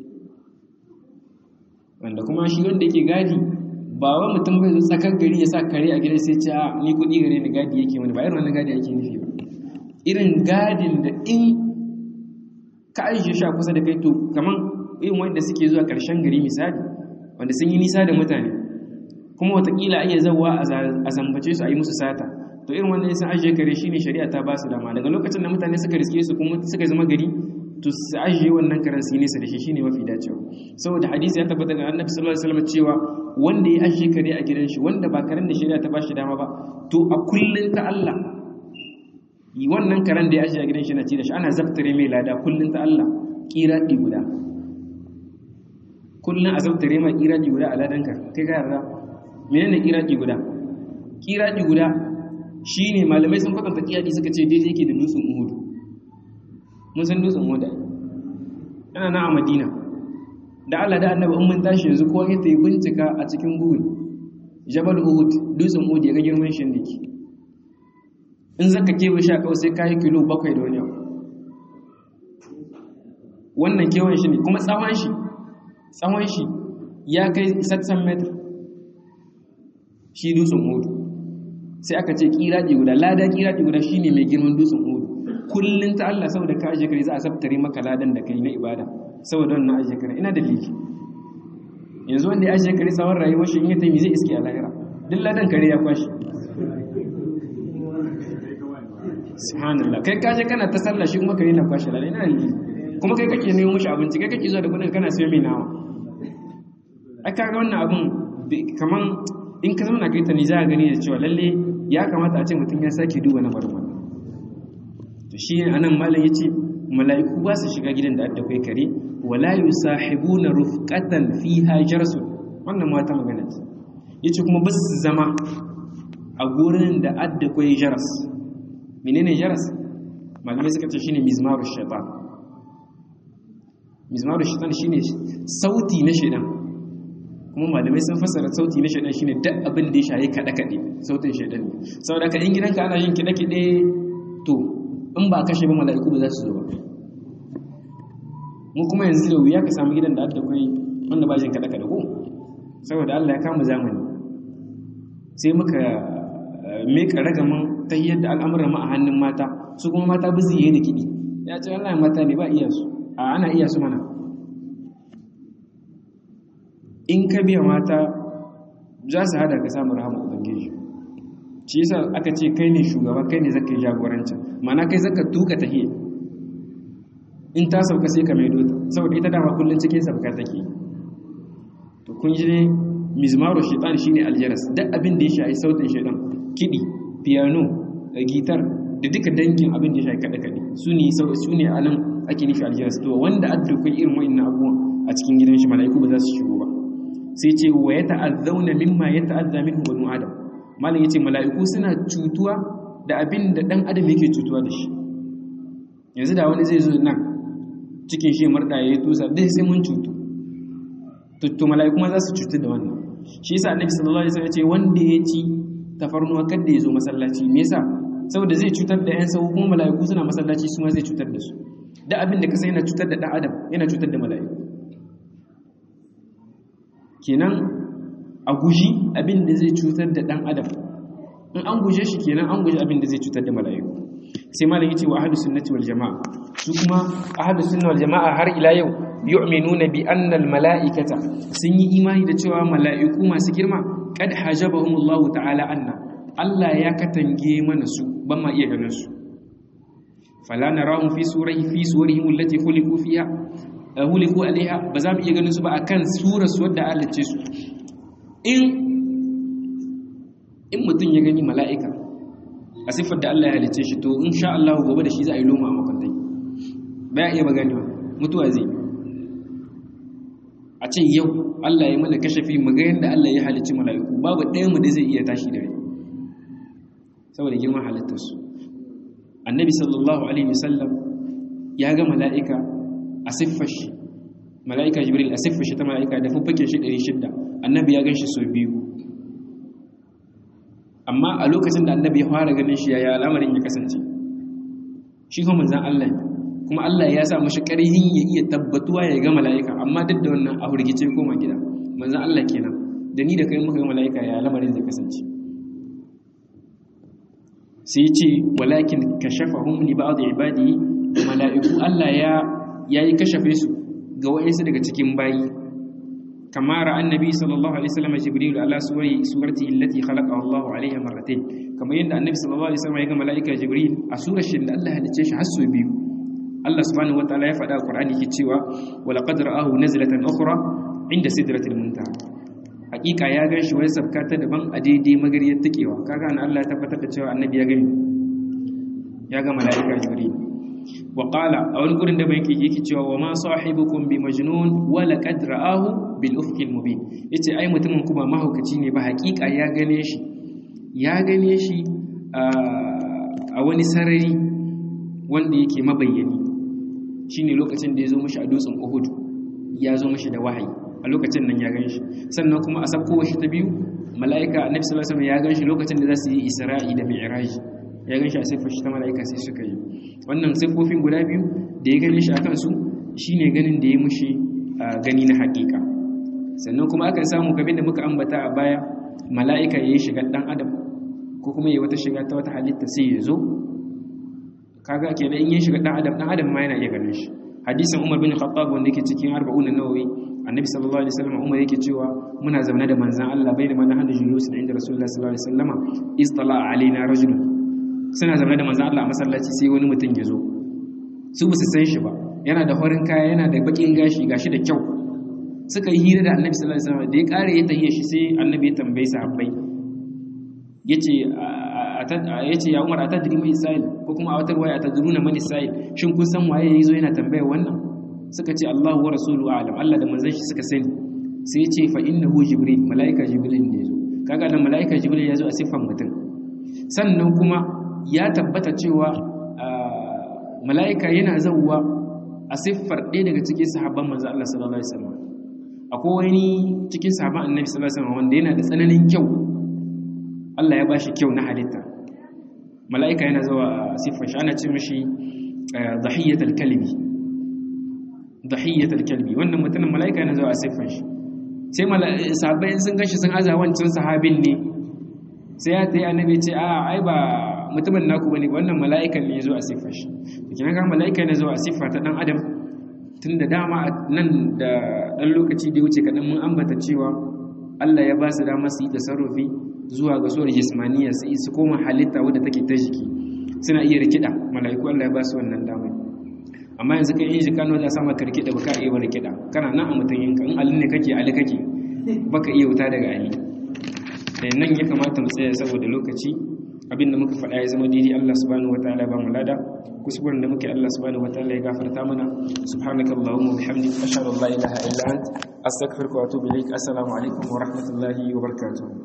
wanda kuma shi wanda yake gadi ba wa mutum bai zo tsakar gari ya sa kare a gidan sai ce a ni kudi gare ni gadi yake wani ba irin wannan gadi yake nufi ba irin gadin da in ka aishe shi a kusa da kai to kaman irin wanda suke zuwa karshen gari misali wanda sun yi nisa da mutane kuma watakila a iya zawa a zambace su a yi musu sata to irin wannan sun ajiye kare shine shari'a ta ba su dama daga lokacin da mutane suka riske su kuma suka zama gari to su ajiye wannan karen su nesa da shi shine mafi dacewa saboda hadisi ya tabbata ga annabi sallallahu alaihi wasallam cewa wanda ya ajiye kare a gidan shi wanda ba karen da shari'a ta ba shi dama ba to a kullun ta Allah wannan karen da ya ajiye a gidan shi na ci da shi ana zaftare mai lada kullun ta Allah kiradi guda kullun a zaftare mai kiradi guda a ladanka kai ka yarda menene kiradi guda kiradi guda shi ne malamai sun kwatanta kiyadi suka ce daidai yake da dutsen uhudu mun san dutsen uhudu yana na a madina da allah da annaba in mun tashi yanzu ko ya yi bincika a cikin google jabal uhud dutsen uhud ya ga girman shi dake in zaka kewa sha kawai sai kayi kilo bakwai da wani abu wannan kewan shi ne kuma tsawon shi tsawon shi ya kai satsan metr shi dutsen uhud sai aka ce kiraɗi guda lada kiraɗi guda shine mai girman dutsen hudu kullun ta Allah saboda ka aje kare za a sabtare maka ladan da kai na ibada saboda wannan aje kare ina da liki yanzu wanda ya aje kare tsawon rayuwar shi in ya taimi zai iske a lahira duk ladan kare ya kwashi subhanallah kai kaje kana ta sallah shi kuma kare na kwashi ladan ina da liki kuma kai kake nemo mishi abinci kai kake zuwa da kudin kana sayo mai nawa ai kaga wannan abun kaman in ka zauna kai ta ni za a gani da cewa lalle ya kamata a ce mutum ya sake duba na barin wannan to shi ne anan malam yace mala'iku ba su shiga gidan da adda kai kare wala yusahibuna rufqatan fiha jarsu wannan ma ta magana ce yace kuma ba su zama a gurin da adda kai jaras menene jaras malamai suka ce shine mizmaru shaitan mizmaru shaitan shine sauti na shaitan kuma malamai sun fassara sauti na shaidan shine duk abin da ya shaye kaɗe kaɗe sautin shaidan ne saboda ka in gidanka ana yin kiɗe kiɗe to in ba kashe ba mala'iku ba za su zo ba mu kuma yanzu da wuya ka samu gidan da aka kai wanda ba jin kaɗe kaɗe ko saboda Allah ya kama zamani sai muka meka ragaman ta yadda al'amuran ma a hannun mata su kuma mata bizi yayi da kiɗi ya ce Allah mata ne ba iya su a ana iya su mana in ka biya mata za su hada ka samu rahama ubangiji shi yasa aka ce kai ne shugaba kai ne zaka yi jagorancin mana kai zaka tuka tahiyya in ta sauka sai ka maido ta saboda ita dama kullun cikin sauka take to kun ji ne mizmaru shaitan shine aljaras duk abin da ya shafi sautin shaitan kidi piano gitar da duka dangin abin da ya shafi kada kade su ne su ne anan ake nufi aljaras to wanda addu kai irin wa'annan abubuwan a cikin gidan shi mala'iku ba za su shigo ba sai ce wa ya ta'azzauna mimma ya ta'azza minhu banu adam malam yace mala'iku suna cutuwa da abin da dan adam yake cutuwa da shi yanzu da wani zai zo nan cikin shi murda yayi tusa dai sai mun cutu to to mala'iku ma za su cutu da wannan shi yasa annabi sallallahu alaihi wasallam ya ce wanda ya ci tafarnuwa kada ya zo masallaci me yasa saboda zai cutar da yan sau kuma mala'iku suna masallaci su ma zai cutar da su da abin da ka sai yana cutar da dan adam yana cutar da mala'iku kenan a guji abin da zai cutar da ɗan adam in an guje shi kenan an guji abin da zai cutar da mala'iku sai malam yace wa ahlus sunnati wal jamaa su kuma ahlus sunna wal jamaa har ila yau yu'minuna bi anna al mala'ikata sun yi imani da cewa mala'iku masu girma kad hajabahum Allah ta'ala anna Allah ya katange mana su ban ma iya ganin su fala narahum fi surihi fi surihim allati khuliqu fiha huliku alaiha ba za mu iya ganin su ba akan surar su wadda Allah ce su in in mutum ya gani mala'ika a siffar da Allah ya halice shi to insha Allah gobe da shi za a yi loma a makwantai ba ya iya ba gani ba mutuwa zai a ce yau Allah ya mana kashafi mu ga yadda Allah ya halici mala'iku babu ɗaya mu da zai iya tashi da rai saboda girman halittarsu annabi sallallahu alaihi wasallam ya ga mala'ika a siffar shi mala'ika jibril a siffar shi ta mala'ika da fuffuken shi 600 annabi ya gan shi sau biyu amma a lokacin da annabi ya fara ganin shi yaya al'amarin ya kasance shi kuma manzan Allah kuma Allah ya sa mashi ƙarhin ya iya tabbatuwa ya ga mala'ika amma duk da wannan a hurgice koma gida manzan Allah kenan da ni da kai muka ga mala'ika ya al'amarin zai kasance sai ce walakin kashafahum li ba'd ibadihi mala'iku Allah ya yayi kashafe su ga wa'insu daga cikin bayi kama ra annabi sallallahu alaihi wasallam jibril ala suwari surati allati khalaqa Allah alaiha marratayn kamar yadda annabi sallallahu alaihi wasallam ya ga malaika jibril a surar shi da Allah halice shi har sau biyu Allah subhanahu wataala ya faɗa a Qur'ani ke cewa wa laqad ra'ahu nazlatan ukhra inda sidratil muntaha hakika ya gan shi wani sabka ta daban a daidai magariyar takewa kaga an Allah ya tabbatar da cewa annabi ya gani ya ga malaika jibril wa qala a wani gurin da bai yake cewa wa ma sahibukum bi majnun wa laqad ra'ahu bil ufqil mubin yace ai mutumin kuma mahaukaci ne ba hakika ya gane shi ya gane shi a wani sarari wanda yake mabayyani shine lokacin da ya zo mishi a dutsen Uhud ya zo mishi da wahayi a lokacin nan ya gan shi sannan kuma a sabko shi ta biyu mala'ika annabi sallallahu alaihi wasallam ya gan shi lokacin da za su yi isra'i da mi'raj ya gan shi a siffar shi ta mala'ika sai suka yi wannan siffofin guda biyu da ya gane shi a kansu shine ganin da ya mushi gani na haƙiƙa sannan kuma akan samu kamar da muka ambata a baya mala'ika ya yi shiga ɗan adam ko kuma ya wata shiga ta wata halitta sai ya zo kaga kenan in ya shiga ɗan adam ɗan adam ma yana iya ganin shi hadisin umar bin khattab wanda yake cikin arba'un nawawi annabi sallallahu alaihi wasallam umar yake cewa muna zaune da manzon Allah bai da mana hada julus inda rasulullah sallallahu alaihi wasallama istala alaina rajulun suna zaune da manzon Allah a masallaci sai wani mutum ya zo su ba su san shi ba yana da horin kaya yana da bakin gashi gashi da kyau suka yi hira da annabi sallallahu alaihi wasallam da ya kare ya tahiya shi sai annabi ya tambaye sahabbai yace yace ya Umar atadri mai sa'il ko kuma a wata ruwaya atadruna man sa'il shin kun san waye yazo yana tambayar wannan suka ce Allahu wa rasuluhu a'lam Allah da manzon shi suka sani sai yace fa innahu jibril malaika jibril ne yazo kaga da malaika jibril yazo a siffan mutum sannan kuma ya tabbata cewa mala'ika yana zauwa a siffar ɗaya daga cikin sahabban manzo Allah sallallahu alaihi wasallam akwai wani cikin sahabban annabi sallallahu alaihi wasallam wanda yana da tsananin kyau Allah ya bashi kyau na halitta mala'ika yana zuwa a siffar shi ana ce mishi dhahiyatul kalbi dhahiyatul kalbi wannan mutumin mala'ika yana zuwa a siffar shi sai sahabbai sun gashi sun aza wancan sahabin ne sai ya tayi annabi ce a ai ba mutumin naku bane wannan mala'ikan ne yazo a siffar shi kina ga mala'ika ne zo a siffa ta dan adam tun da dama nan da dan lokaci da ya wuce kadan mun ambata cewa Allah ya ba su dama su yi tasarrufi zuwa ga suwar jismaniya su su koma halitta wadda take ta jiki suna iya rikida mala'iku Allah ya ba su wannan dama amma yanzu kai yin jikano da sama ka rikida baka iya wani kida kana nan a mutum yinka in alin ne kake ali kake baka iya wuta daga ali nan ya kamata mu tsaya saboda lokaci abinda muka faɗa ya zama daidai Allah subhanahu wataala ba mu lada kuskuren da muke Allah subhanahu wataala ya gafarta mana subhanakallahumma wa bihamdika ashhadu an la ilaha illa ant astaghfiruka wa atubu ilaik assalamu alaikum wa rahmatullahi wa barakatuh